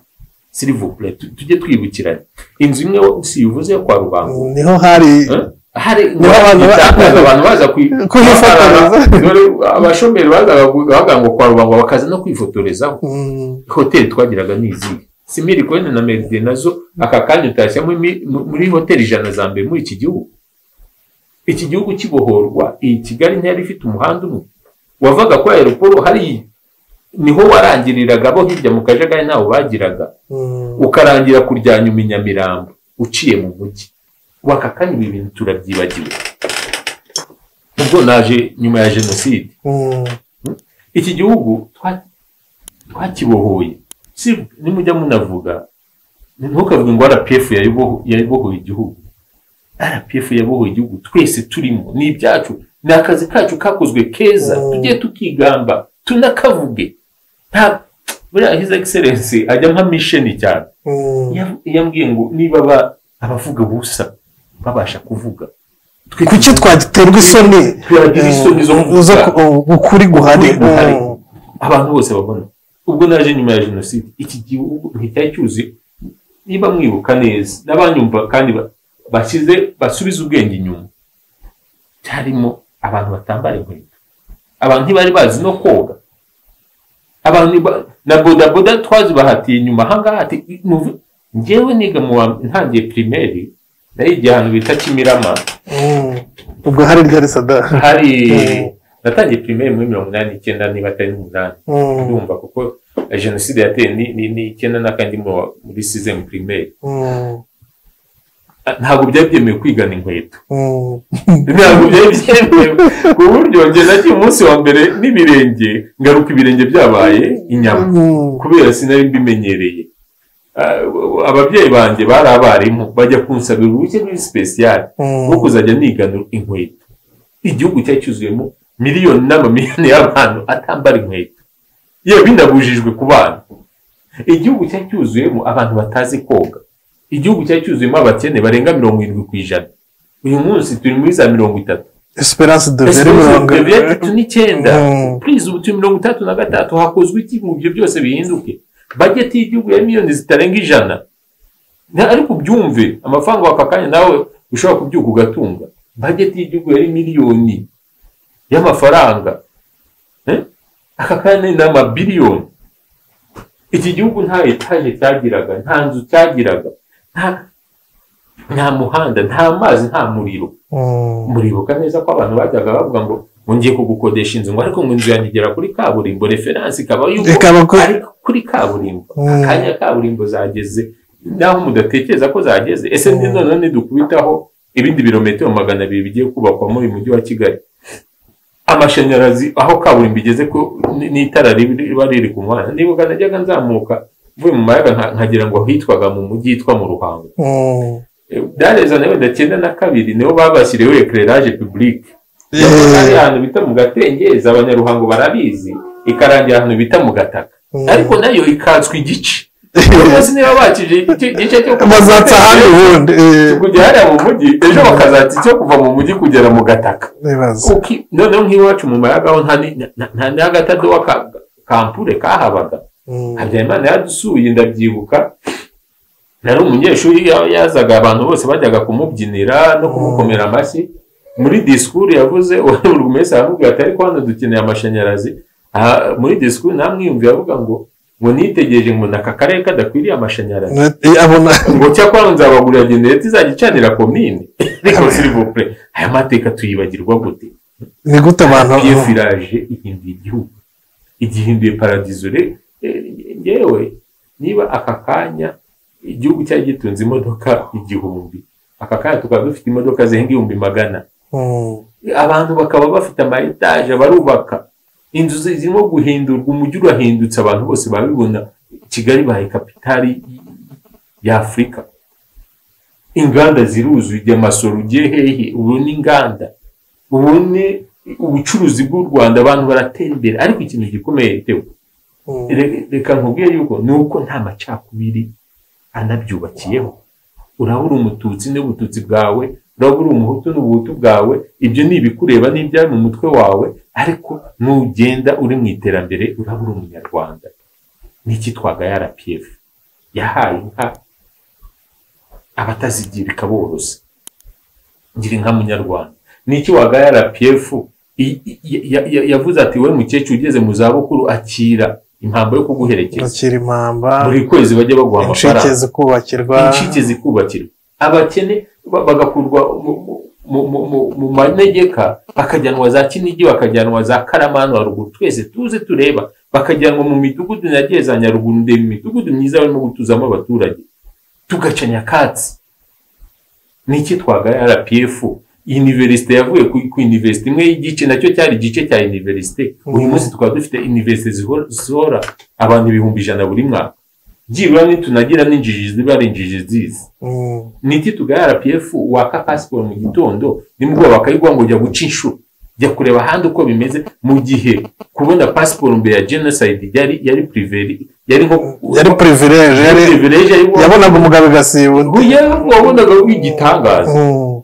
silivupure tujye twibukiranya inzu imwe si uvuze yo kwa rubango niho hari Eh? hari Niho abantu ba- itangazo abantu baza kwi- Kwifotoreza. Dore abashomeri bazaga ku- bavuga ngo kwa rubango bakaza no kwifotorezaho Mm, hoteli twagiraga ni izihe si mirikoyine na meride nazo aka kanya utashya muri- muri hoteli ijana za mbere muri iki gihugu iki gihugu kibohorwa iyi kigali ntiyari ifite umuhanda umwe wavaga kuri aeroporo hariya niho warangiriraga bo hirya mu kajagari ntawo bagiraga mm. ukarangira kuryanyuma i nyamirambo uciye mu mujyi waka kanya ibi bintu turabyibagiwe ubwo naje nyuma ya jenoside Mm, iki gihugu twa- twakibohoye Si- nimujya munavuga ntukavuge ngo rpf yayiboho- yayibohoye igihugu rpf yabohoye igihugu twese turimo ni ibyacu ni akazi kacu kakozwe keza Mm. tujye tukigamba tunakavuge nta buriya his excellence ajya nka misheni cyane mm. Yav- yambwiye ngo niba aba- abavuga ubusa babasha kuvuga twe kuki twaterwa isoni Twagira isoni zo Mm, zo ku- uh, ukuri guhari Ukuri guhari. Mm. abantu bose babona ubwo naje nyuma ya jenoside iki gihugu nticyari cyuzuye niba mwibuka neza n'abanyumva kandi ba- bashyize basubize ubwenge inyuma cyarimo abantu batambara inkweto abantu ntibari bazi no koga abantu ntiba- na bodaboda twazibahatiye inyuma ahangaha ati "Muve." njyewe niga mu wa ntangiye pirimeri nayigiye ahantu bita kimirama Mm. ubwo hari ryari sada hari Mm. natangiye pirimeri muri mirongo inani n'icyenda niba atari n'umunani Mm, ndumva kuko eh, jenoside yateye ni ni- ni icyenda n'akandi mu wa- muri sizemu pirimeri mm, Ah, ntabwo byari byemewe kwigana inkweto mm. ntabwo byari byemewe ku buryo njye nagiye umunsi wa mbere n'ibirenge ngaruka ibirenge byabaye inyama Mm. kubera sinari mbimenyereye Ah, ababyeyi banjye bari abarimu bajya kunsabira uruhushya ruri sipesiyali Mm. rwo kuzajya nigana inkweto igihugu cyari cyuzuyemo miliyoni n'amamiliyoni y'abantu atambara inkweto yewe binabujijwe ku bana igihugu cyari cyuzuyemo abantu batazi koga igihugu cyari cyuzuyemo abakene barenga mirongo irindwi ku ijana uyu munsi turi muri za mirongo itatu esperance de Ese veri mirongo ubu turi tatu n'icyenda Mm. purize ubu turi mirongo itatu na gatatu hakozwe iki ngo ibyo byose bihinduke bajeti y'igihugu ya miliyoni zitarenga ijana Na- ariko ubyumve amafaranga waka kanya nawe ushobora kubyuka ugatunga bajeti y'igihugu yari miliyoni y'amafaranga Eh? aka kanya ni amabiliyoni iki gihugu nta etaje cyagiraga nta nzu cyagiraga nta- nta muhanda nta mazi nta muriro Mm. muribuka neza ko abantu bajyaga bavuga ngo ngo ngiye kugukodesha inzu ngo ariko ngo inzu yanjye igera kuri kaburimbo referanse ikaba yuko Ikaba ko- ari kuri kaburimbo Mm. akanya kaburimbo zageze naho mudatekereza ko zageze ese ni Mm. none dukubitaho ibindi birometero magana abiri bigiye kubakwa muri uyu mujyi wa kigali amashanyarazi aho kaburimbo igeze ko n- n'itara ribi- riba riri ku muhanda nibuka najyaga nzamuka mvuye mu mayaga nka- nkagira ngo hitwaga mu mujyi hitwa mu ruhango Mm. byareza na wenda cyenda na kabiri niho babashyiriyeho ekereraje pibulike ari Yeah. ahantu bita mu gatengeza abanyaruhango barabizi ikarangira ahantu bita mu gataka Mm. ariko nayo ikatswa igice umunsi niba bakije igice igice cyo kuva mu bazatsa Gatengeza ahandi ubundi eh, kujya hariya mu mujyi ejo bakazatsa icyo kuva mu mujyi kugera mu gataka ibibazo Uki- noneho nk'iwacu mu mayagaho nta ni- nta- nta n'agatadowa ka- kampure kahabaga Mm. habyarimana yadusuye ndabyibuka nari umunyeshuri ya- yazaga abantu bose bajyaga kumubyinira no kumukomera amashyi muri disikuru yavuze buri wese aramubwira ati ariko hano dukeneye amashanyarazi Aha, muri disikuru namwiyumviye avuga ngo ngo nitegereje ngo ni aka karere kadakwiriye amashanyarazi Eh, abona ngo cyakora nzabagurira genereti izajya icanira komine ariko sirivopure aya mateka tuyibagirwa gute ni gute abantu iyo firaje ihinduye igihugu igihinduye paradizo re eh, ngewe niba aka kanya igihugu cyari gitunze imodoka igihumbi aka kanya tukaba dufite imodoka zirenga ibihumbi magana Mm. abantu bakaba bafite ama etaje barubaka inzu zi- zirimo guhindurwa umujyi urahindutse abantu bose babibona kigali bahaye kapitali y'afurika inganda ziruzuye ujya amasoro ugiye hehe ubu ni inganda ubu ni ubucuruzi bw'u rwanda abantu baratera imbere ariko ikintu gikomeye tewe Mm. Re- reka nkubwire yuko ni uko nta macakubiri anabyubakiyeho urabura umututsi n'ubututsi bwawe urabura umuhutu n'ubuhutu bwawe ibyo ni ibikureba n'ibyari mu mutwe wawe ariko nugenda uri mu iterambere urabura umunyarwanda n'iki twaga rpf yahaye inka abatazigira ikaborosa ngira inka munyarwanda niki wagaya rpf i- i- ya- ya- yavuze ati wowe mukecuru ugeze mu zabukuru akira impambo yo kuguherekeza gukira impamba buri kwezi bajya baguha inshike amafaranga zikubakirwa incike zikubakirwa abakene ba- bagakurwa mu- mu- mu- mu- mu- mu manegeka bakajyanwa za kinigi bakajyanwa za karamani haruguru twese tuze tureba bakajyanwa mu midugudu nagiye za nyaruguru ndeba imidugudu myiza barimo gutuzamo abaturage tugaca nyakatsi niki twagaya rpf iniverisite yavuye ku ku iniverisite imwe y'igice nacyo cyari igice cya iniverisite uyu Mhm. munsi tukaba dufite iniverisite zihora- zihora abantu ibihumbi ijana buri mwaka byibura nitunagira n'injiji ziba ari injiji zizi Mm, niki tugaya rpf waka pasiporo mu gitondo nimugoroba bakayiguha ngo jya guca inshuro jya kureba ahandi uko bimeze mu gihe kubona pasiporo mbere ya jenoside yari yari priveri yari nko yari purivileje yari privilege yari yabonaga umugabo igasiba undi Oya, wabonaga w'igitangaza mm.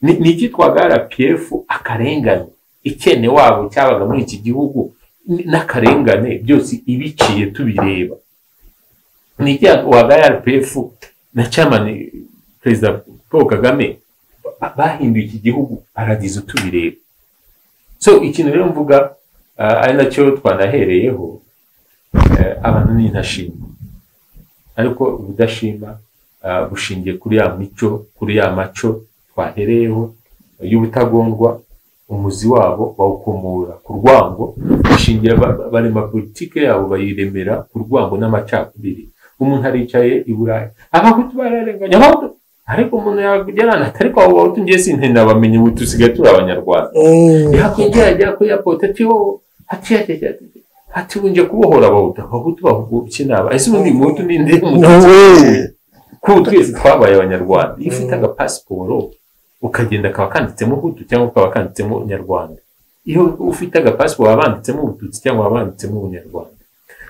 ni ni icyitwaga rpf akarengane ikene wabo cyabaga muri iki gihugu n- n'akarengane byose ibiciye tubireba ni icyitwaga rpf na camani perezida paul kagame ba- bahinduye iki gihugu paradizo tubireba so ikintu rero mvuga ah, ari nacyo twanahereyeho eh, abantu ni intashima ariko ubudashima ah, bushingiye kuri ya mico kuri ya maco twahereyeho y'ubutagondwa umuzi wabo bawukomora ku rwango bashingira ba- ba- barema politike yabo bayiremera ku rwango n'amacakubiri umuntu aricaye i burayi abahutu bararenganya abahutu ariko umuntu yagerana ariko abo bahutu ngiye sintinabamenye ubu dusigaye turi abanyarwanda Mm. yakwinjiragira kuri apote tiho hatiyageza ati unje kubohora abahutu abahutu bahugukye naba ese ubundi muhutu ni nde we. kuko twese twabaye abanyarwanda iyo ufite agapasiporo ukagenda kaba kanditsemo hutu cyangwa kaba kanditsemo nyarwanda iyo ufite agapasiporo baba banditsemo ubututsi cyangwa baba banditsemo ubunyarwanda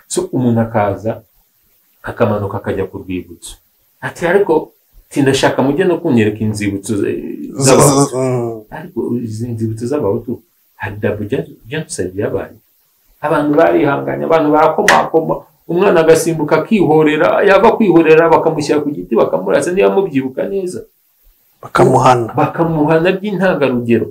so umuntu akaza akamanuka akajya ku rwibutso ati ariko tindashaka mujye no kunyereka inzibutso eh, z'abahutu Z- z- mm. ariko izi nzibutso z'abahutu hari dabo jenoside yabaye abantu barihanganye abantu barakomakoma umwana agasimbuka akihorera yava kwihorera bakamushyira ku giti bakamurasa niba mubyibuka neza bakamuhana bakamuhana by'intangarugero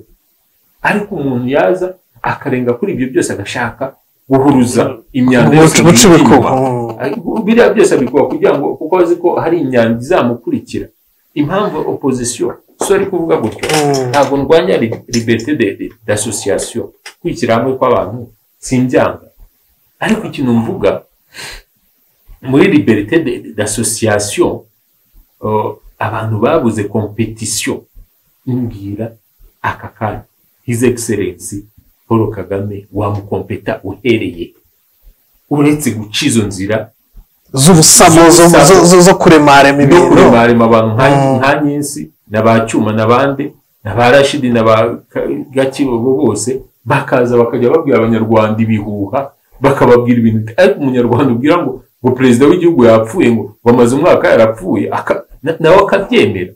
ariko umuntu yaza akarenga kuri ibyo byose agashaka guhuruza imyanda yose mu Guca mutima. ibikuba. Mm. Ariko biriya byose abikuba kugira ngo kuko azi ko hari imyanda izamukurikira impamvu opozisiyo so ari kuvuga gutyo Mm. ntabwo ndwanya li- liberté de- de- d'association kwishyira hamwe kw'abantu simbyanga ariko ikintu mvuga muri liberté de- de- d'association uh, abantu babuze competition mbwira aka kanya his excellence paul kagame wamukompeta uhereye uretse guca izo nzira z'ubusamo zo- zo- zo- zo kuremarema no ibintu kuremarema abantu nka Mm. nka nyinsi na ba cyuma n'abandi na ba rashidi na ba Ka- gakibogo bose bakaza bakajya babwira abanyarwanda ibihuha bakababwira ibintu bita- ariko umunyarwanda ubwira ngo ngo perezida w'igihugu yapfuye ngo ngo amaze umwaka yarapfuye aka- na- nawe akabyemera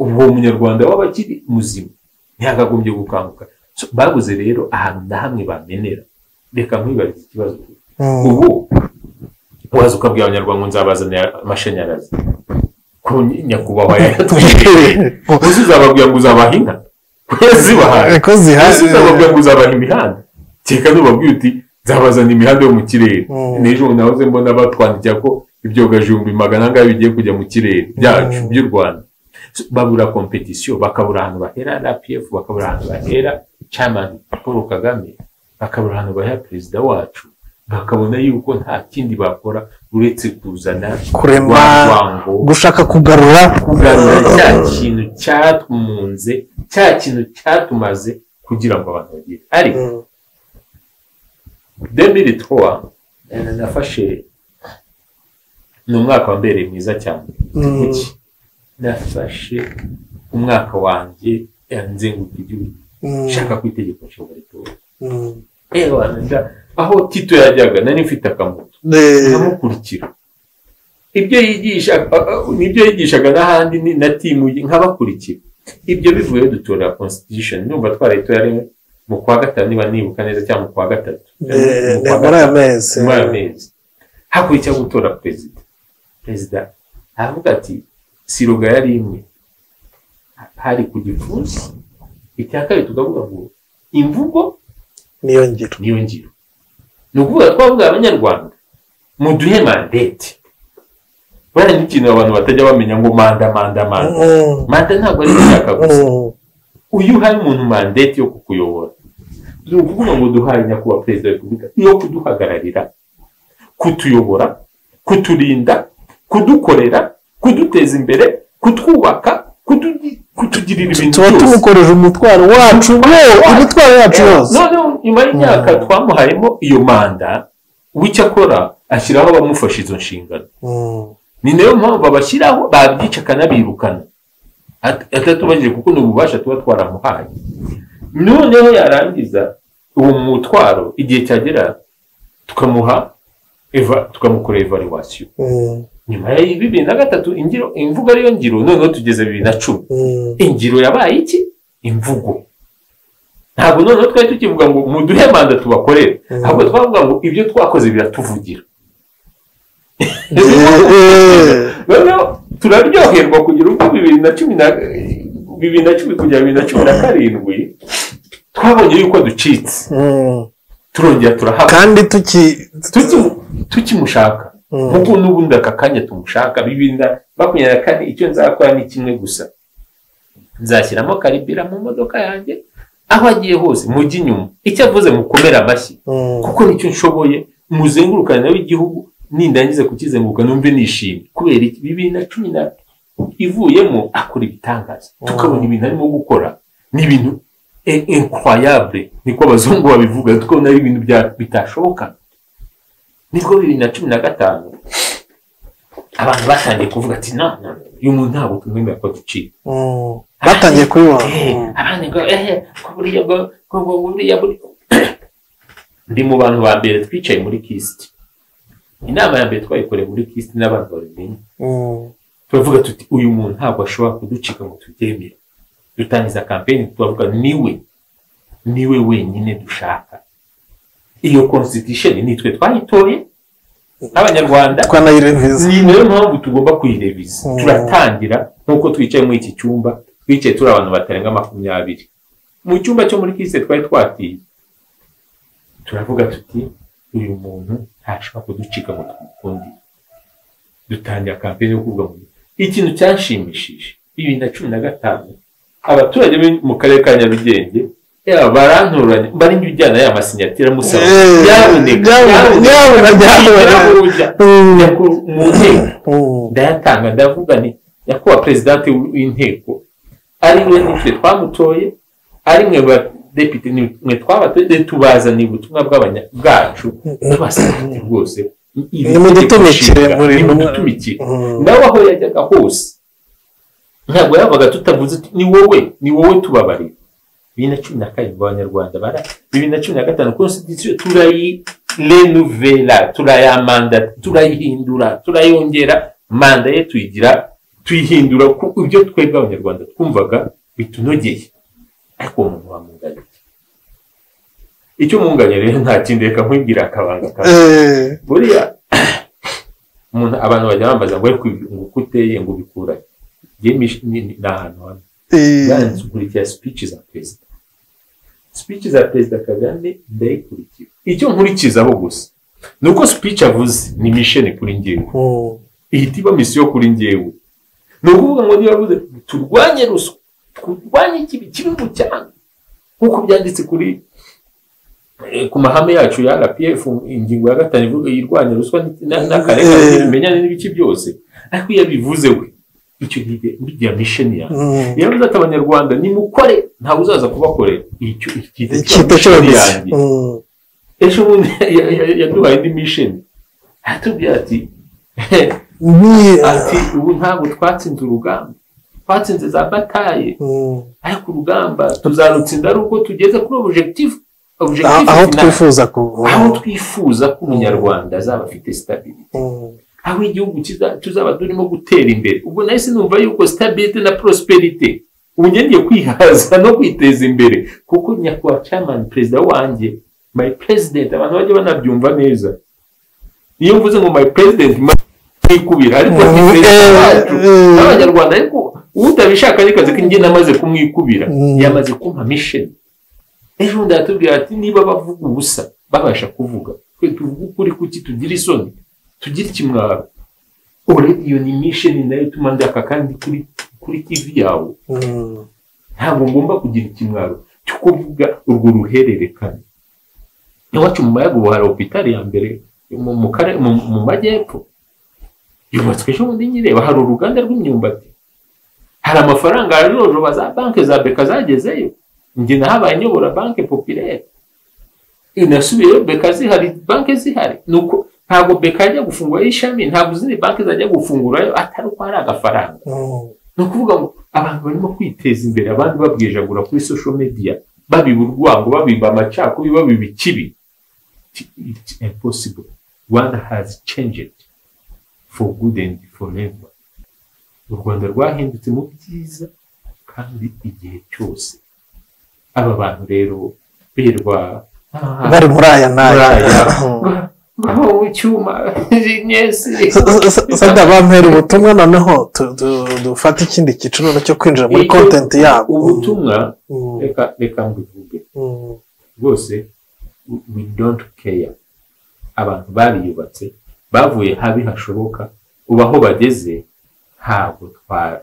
ubu uwo munyarwanda waba akiri muzima ntiyakagombye gukanguka So, babuze rero ahantu na hamwe bamenera reka nkwibarize ikibazo Mm. ubu waza ukabwira abanyarwanda ngo nzabazanira amashanyarazi ku nyakubahwa yayatwikiriye uzi uzababwira ngo uzabaha inka kuyazibahaye ko ese zihari uzababwira ngo uzabaha imihanda kereka nubabwira uti nzabazanira imihanda yo mu kirere Mm. n'ejo nahoze mbona batwandikira ko ibyogajumbi magana angahe bigiye kujya mu kirere byacu Mm. by'u rwanda So, babura kompetisiyo bakabura ahantu bahera rpf bakabura ahantu bahera camani paul kagame bakabura ahantu bahera perezida wacu bakabona yuko nta kindi bakora uretse kuzana Kurema- rwa rwango gushaka kugarura kugarura cya kintu cyatumunze cya kintu cyatumaze kugira ngo abantu bagire ariko Mm. demiri twa nafashe ni umwaka wambereye mwiza cyane Mm. Kuki? nafashe umwaka wanjye nzenguka igihugu Mm. nshaka ku itegeko nshinga ritora Mm. ewa nda- aho tito yajyaga nari mfite akamoto Eh, nkamukurikira ibyo yigisha a- a- nibyo yigishaga n'ahandi ni- na timu ye, nkabakurikira ibyo bivuye dutora constitution numva twarayitoye ari mu kwa gatanu niba nibuka neza cyangwa mu kwa gatatu Eh, Mu ni kwa muri aya gatanu. mezi nyuma y'amezi hakurikiraho gutora perezida perezida aravuga ati siroga yari imwe hari ku gipfunsi icya kabiri tukavuga ngo imvugo niyo ngiro niyo ngiro ni ukuvuga ko bavuga abanyarwanda muduhe mandete buriya ni ikintu abantu batajya bamenya ngo manda manda manda Mm, manda ntabwo ari gushaka gusa mm, uyu uhaye umuntu mandate yo kukuyobora ni ukuvuga ngo duhaye nyakubahwa perezida wa repubulika yo kuduhagararira kutuyobora kuturinda kudukorera kuduteza imbere kutwubaka kutu- kutugirira ibintu tuba byose tumukoreje umutwaro wacu we- imitwaro yacu yose noneho nyuma y'imyaka twamuhayemo iyo manda w'icyo akora ashyiraho abamufasha izo nshingano mm. ni nayo mpamvu abashyiraho babyica akanabirukana At- atatubajije kuko ni ububasha tuba twaramuhaye noneho yarangiza uwo mutwaro igihe cyagera tukamuha eva- tukamukorera evaluwasiyo Mm, nyuma ya bibiri na gatatu ingiro imvugo ariyo ngiro noneho tugeze bibiri na cumi mm, ingiro yabaye iki imvugo ntabwo noneho twari tukivuga ngo muduhe manda tubakorere ahubwo twavuga ngo ibyo twakoze biratuvugira Eh, noneho turaryoherwa kugira ubwo bibiri na cumi na bibiri na cumi kugera bibiri na cumi na karindwi twabonye yuko ducitse mm. turongera turahaba kandi tuki Tuki- tukimushaka Mm. nk'uko n'ubundi aka kanya tumushaka bibiri na makumyabiri na kane icyo nzakora ni kimwe gusa nzashyiramo karibira mu modoka yanjye aho agiye hose mujye inyuma icyo avuze mukomere amashyi Mm, kuko nicyo nshoboye muzengurukane nawe igihugu nindangiza kukizenguruka numve nishimye kubera iki bibiri na cumi na ivuyemo akora ibitangaza tukabona ibintu arimo gukora ni ibintu e- incroyable niko abazungu babivuga tukabona ari ibintu bya- bitashoboka nibwo bibiri na cumi na gatanu abantu batangiye kuvuga ati na na, uyu muntu ntabwo tumwemera ko duciye mm. batangiye kubibaha Eh, abandi ngo ehe ko buriya ngo ngo ngo buriya buri ndi mu bantu ba mbere twicaye muri kisiti inama ya mbere twayikoreye muri kisiti n'abantu babimenye Mm, turavuga tuti uyu muntu ntabwo ashobora kuducika ngo tubyemere dutangiza kampeni turavuga niwe niwe wenyine dushaka iyo constitution nitwe twayitoye nk'abanyarwanda twanayireviza ni nayo mpamvu tugomba kuyireviza Mm. turatangira nk'uko twicaye muri iki cyumba twicaye turi abantu batarenga makumyabiri mu cyumba cyo muri kise twari twatiye turavuga tuti uyu muntu ntashobora kuducika ngo tumukundire dutangira kampeni yo kuvuga ngo ikintu cyanshimishije bibiri na cumi na gatanu abaturage bo mu karere ka nyarugenge yaba barantoranya bari njya ya masinyatira musaba Eh, nyabuneka nyabuneka, nyabuneka. nyabuneka Mm. nyakuru mu nteko mm, ndayatanga ndavuga nti nyakubahwa perezidante w'inteko ari we nitwe twamutoye ari mwe badepite ni mwe twabatoye tubazaniye ubutumwa bw'abanya- bwacu tubasabye rwose iri nimudutumikire tegeko nshinga, muri- nimudutumikire Mm. nawe aho yajyaga hose ntabwo yabaga tutavuze uti, ni wowe ni wowe tubabarira bibiri na cumi na karindwi abanyarwanda bara bibiri na cumi na gatanu constitution turayirenuvera turayamanda turayihindura turayongera manda ye tuyigira tuyihindura ku ibyo twebwe abanyarwanda twumvaga bitunogeye ariko uwo muntu wamwunganira icyo mwunganira rero nta kindi reka nkwibwira akabanga kawe Eh, buriya umuntu abantu bajya bambaza ngo ariko ibi- ngo uko uteye ngo ubikura njye mish- ni ni- ni ahantu hamwe eh, nkurikira speech za perezida speech za perezida kagame ndayikurikira icyo nkurikizaho gusa ni uko speech avuze ni mission kuri njyewe mm, ihita iba misiyo kuri njyewe ni ukuvuga ngo niba avuze turwanye ruswa turwanye ikibi kibi mu cyane nk'uko byanditse kuri eh, ku mahame yacu ya rpf ingingo ya gatanu ivuga irwanya ruswa n- na- n'akarengane Eh. bimenyane n'ibice byose ariko iyo abivuze we icyo gihe bijya misheni yawe mm, iyo avuze ati abanyarwanda nimukore ntawe uzaza kubakorera icyo icyita Icyita cyo mission yavuze. yanjye mm. ejo bundi ya- ya- yaduhaye indi misheni atubwira ati ni- ati ubu ntabwo twatsinze urugamba twatsinze za bataye Mm. ariko urugamba tuzarutsinda ari uko tugeze kuri objective aho objective aho final. twifuza ku aho twifuza ko umunyarwanda azaba afite stability Mm, aho igihugu kiza- tuzaba turimo gutera imbere ubwo nahise numva yuko stability na prosperity ubu ngiye kwihaza no kwiteza imbere kuko nyakubahwa chairman perezida wanjye my president abantu bajya banabyumva neza iyo mvuze ngo my president my kumwikubira ariko Mm, ni perezida eh, wacu eh. n'abanyarwanda ariko utabishaka n'ikazi ko njye namaze kumwikubira Mm. yamaze kumpa misheni ejo bundi aratubwira ati niba bavuga ubusa babasha kuvuga twe tuvuge ukuri kuki tugira isoni tugire ikimwaro ore iyo ni misheni nayo ituma ndaka kandi kuri kuri tivi yawe Mm. ntabwo ngomba kugira ikimwaro cyo kuvuga urwo ruhererekane iwacu mu mayaga ubu hari opitari ya mbere mu mu kare- mu- mu majyepfo yubatswe ejo bundi nyireba hari uruganda rw'imyumbati hari amafaranga yajojoba za banki za beka zagezeyo njye nahabaye nyobora banki popirere inasubiyeyo beka zihari banki zihari nuko ntabwo beka yajya gufungurayo ishami ntabwo izindi banki zajya gufungurayo atari uko hari agafaranga Mm. ni ukuvuga ngo abantu barimo kwiteza imbere abandi babwejagura kuri social media babiba urwango babiba amacakubiri babiba ikibi it's impossible rwanda has changed for good and forever u rwanda rwahindutse mu byiza kandi igihe cyose aba bantu rero birirwa "Ah, bari muri aya n'aya buraya, ba- bahowe icyuma nyesi sada bampera ubutumwa noneho tu- tu- dufate ikindi cyiciro cyo kwinjira muri Icyo- kontenti yabo ubutumwa Mm. reka reka mbivuge Mm. rwose we- we don't care abantu bariyubatse bavuye habi hashoboka ubu aho bageze ntabwo twa-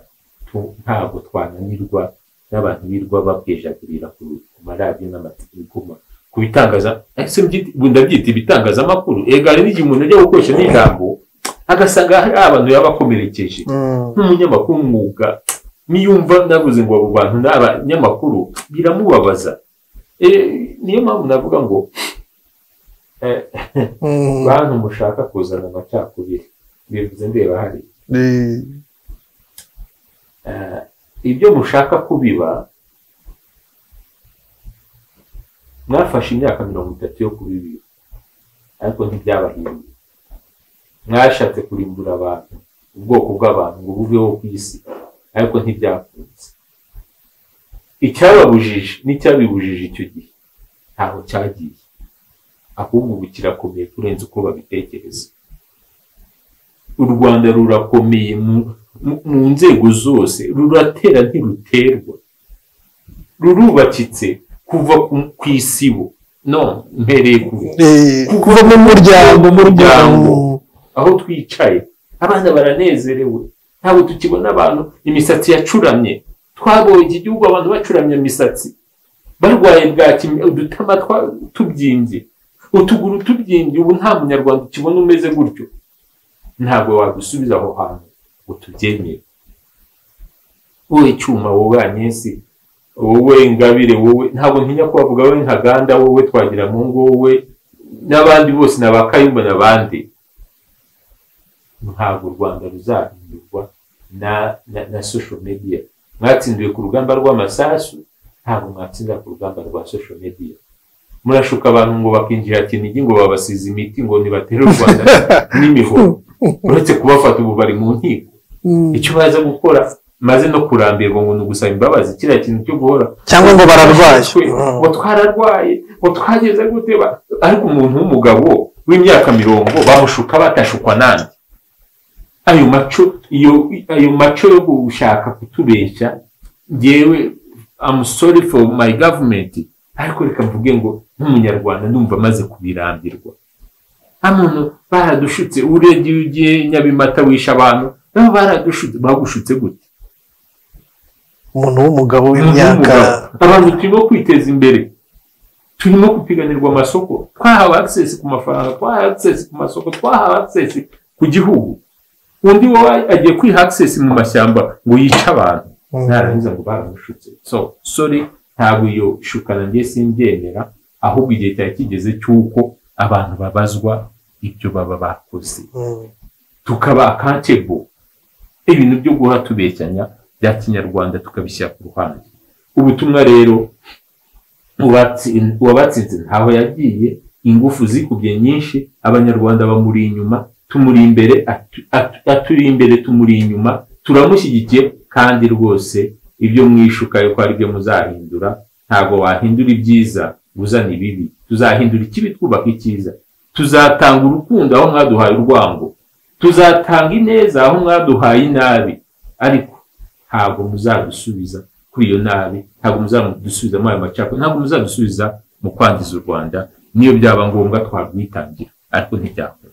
tu- ntabwo twananirwa n'abantu birwa babwejagurira ku ku maradiyo n'amatele- ku ma- ku bitangaza ese mbyite- ubu ndabyita ibitangazamakuru ega hari n'igihe umuntu ajya gukoresha n'ijambo agasanga hari abantu yaba akomerekeje Mm. nk'umunyamakuru umwuga niyumva navuze ngo abo bantu ni abanyamakuru biramubabaza Eh, niyo mpamvu navuga ngo eh, Mm. bantu mushaka kuzana amacakubiri bivuze ndeba hari Ni- Eh, ibyo mushaka kubiba mwafashe imyaka mirongo itatu yo kubibiba ariko ntibyabahinduye mwashatse kurimbura abantu ubwoko bw'abantu ngo bubeho ku isi ariko ntibyakunze icyababujije n'icyabibujije icyo gihe ntaho cyagiye ahubwo ubu kirakomeye kurenza uko babitekereza u rwanda rurakomeye mu- mu- mu nzego zose ruratera ntiruterwa rurubakitse kuva ku- ku isibo no mpereye ku ni- kuva mu muryango mu rwango aho twicaye abana baranezerewe ntabwo tukibona abantu imisatsi yacuramye twabonye iki gihugu abantu bacuramye imisatsi barwaye bwaki udutama twa- tubyimbye utuguru tubyimbye ubu nta munyarwanda ukibona umeze gutyo ntabwo wadusubiza aho hantu ngo tubyemere wowe cyuma wowe anyesi wowe ngabire wowe ntabwo ntinya kubavuga wowe nkaganda wowe twagira mu ngo wowe n'abandi bose ni abakayumba n'abandi ntabwo u rwanda ruzahindurwa na, na, na social media mwatsindiwe ku rugamba rw'amasasu ntabwo mwatsindira ku rugamba rwa social media murashuka abantu ngo bakinjira kinigi ngo babasize imiti ngo nibatere u rwanda n'imihoro uretse kubafata ubu bari mu nkiko icyo baza gukora maze no kurambirwa ngo ni ugusaba imbabazi kiriya kintu cyo guhora cyangwa ngo bararwaye Twe, ngo twararwaye ngo twageze gute ba- ariko umuntu w'umugabo w'imyaka mirongo bamushuka batashukwa nande ayo maco iyo ayo maco yo gushaka kutubeshya ngewe I'm sorry for my government ariko reka mvuge ngo nk'umunyarwanda ndumva amaze kubirambirwa amuntu baradushutse urebye iyo ugiye nyabimata wishe abantu nabo baradushutse bagushutse gute umuntu w'umugabo w'imyaka Imyaka. abantu turimo kwiteza imbere turimo gupiganirwa amasoko twahawe access ku mafaranga twahawe access ku masoko twahawe access ku gihugu undi wowe agiye kwiha access mu mashyamba ngo yice abantu ntarangiza ngo baramushutse so sorry ntabwo iyo shukana njye simbyemera ahubwo igihe cyari kigeze cy'uko abantu babazwa ibyo baba bakoze Mm. tukaba akantebo ibintu byo guhora tubeshyanya bya kinyarwanda tukabishyira ku ruhande ubutumwa rero uwatsi- uwabatsinze ntaho yagiye ingufu zikubye nyinshi abanyarwanda bamuri inyuma tumuri imbere atu- atu- aturi imbere tumuri inyuma turamushyigikiye kandi rwose ibyo mwishuka yuko ari byo muzahindura ntabwo wahindura ibyiza ngo uzane ibibi tuzahindura ikibi twubaka icyiza tuzatanga urukundo aho mwaduhaye urwango tuzatanga ineza aho mwaduhaye inabi ariko ntabwo muzadusubiza kuri iyo nabi ntabwo muzadusubiza muri ayo macakubiri ntabwo muzadusubiza mu kwangiza u rwanda niyo byaba ngombwa twarwitangira ariko ntibyakora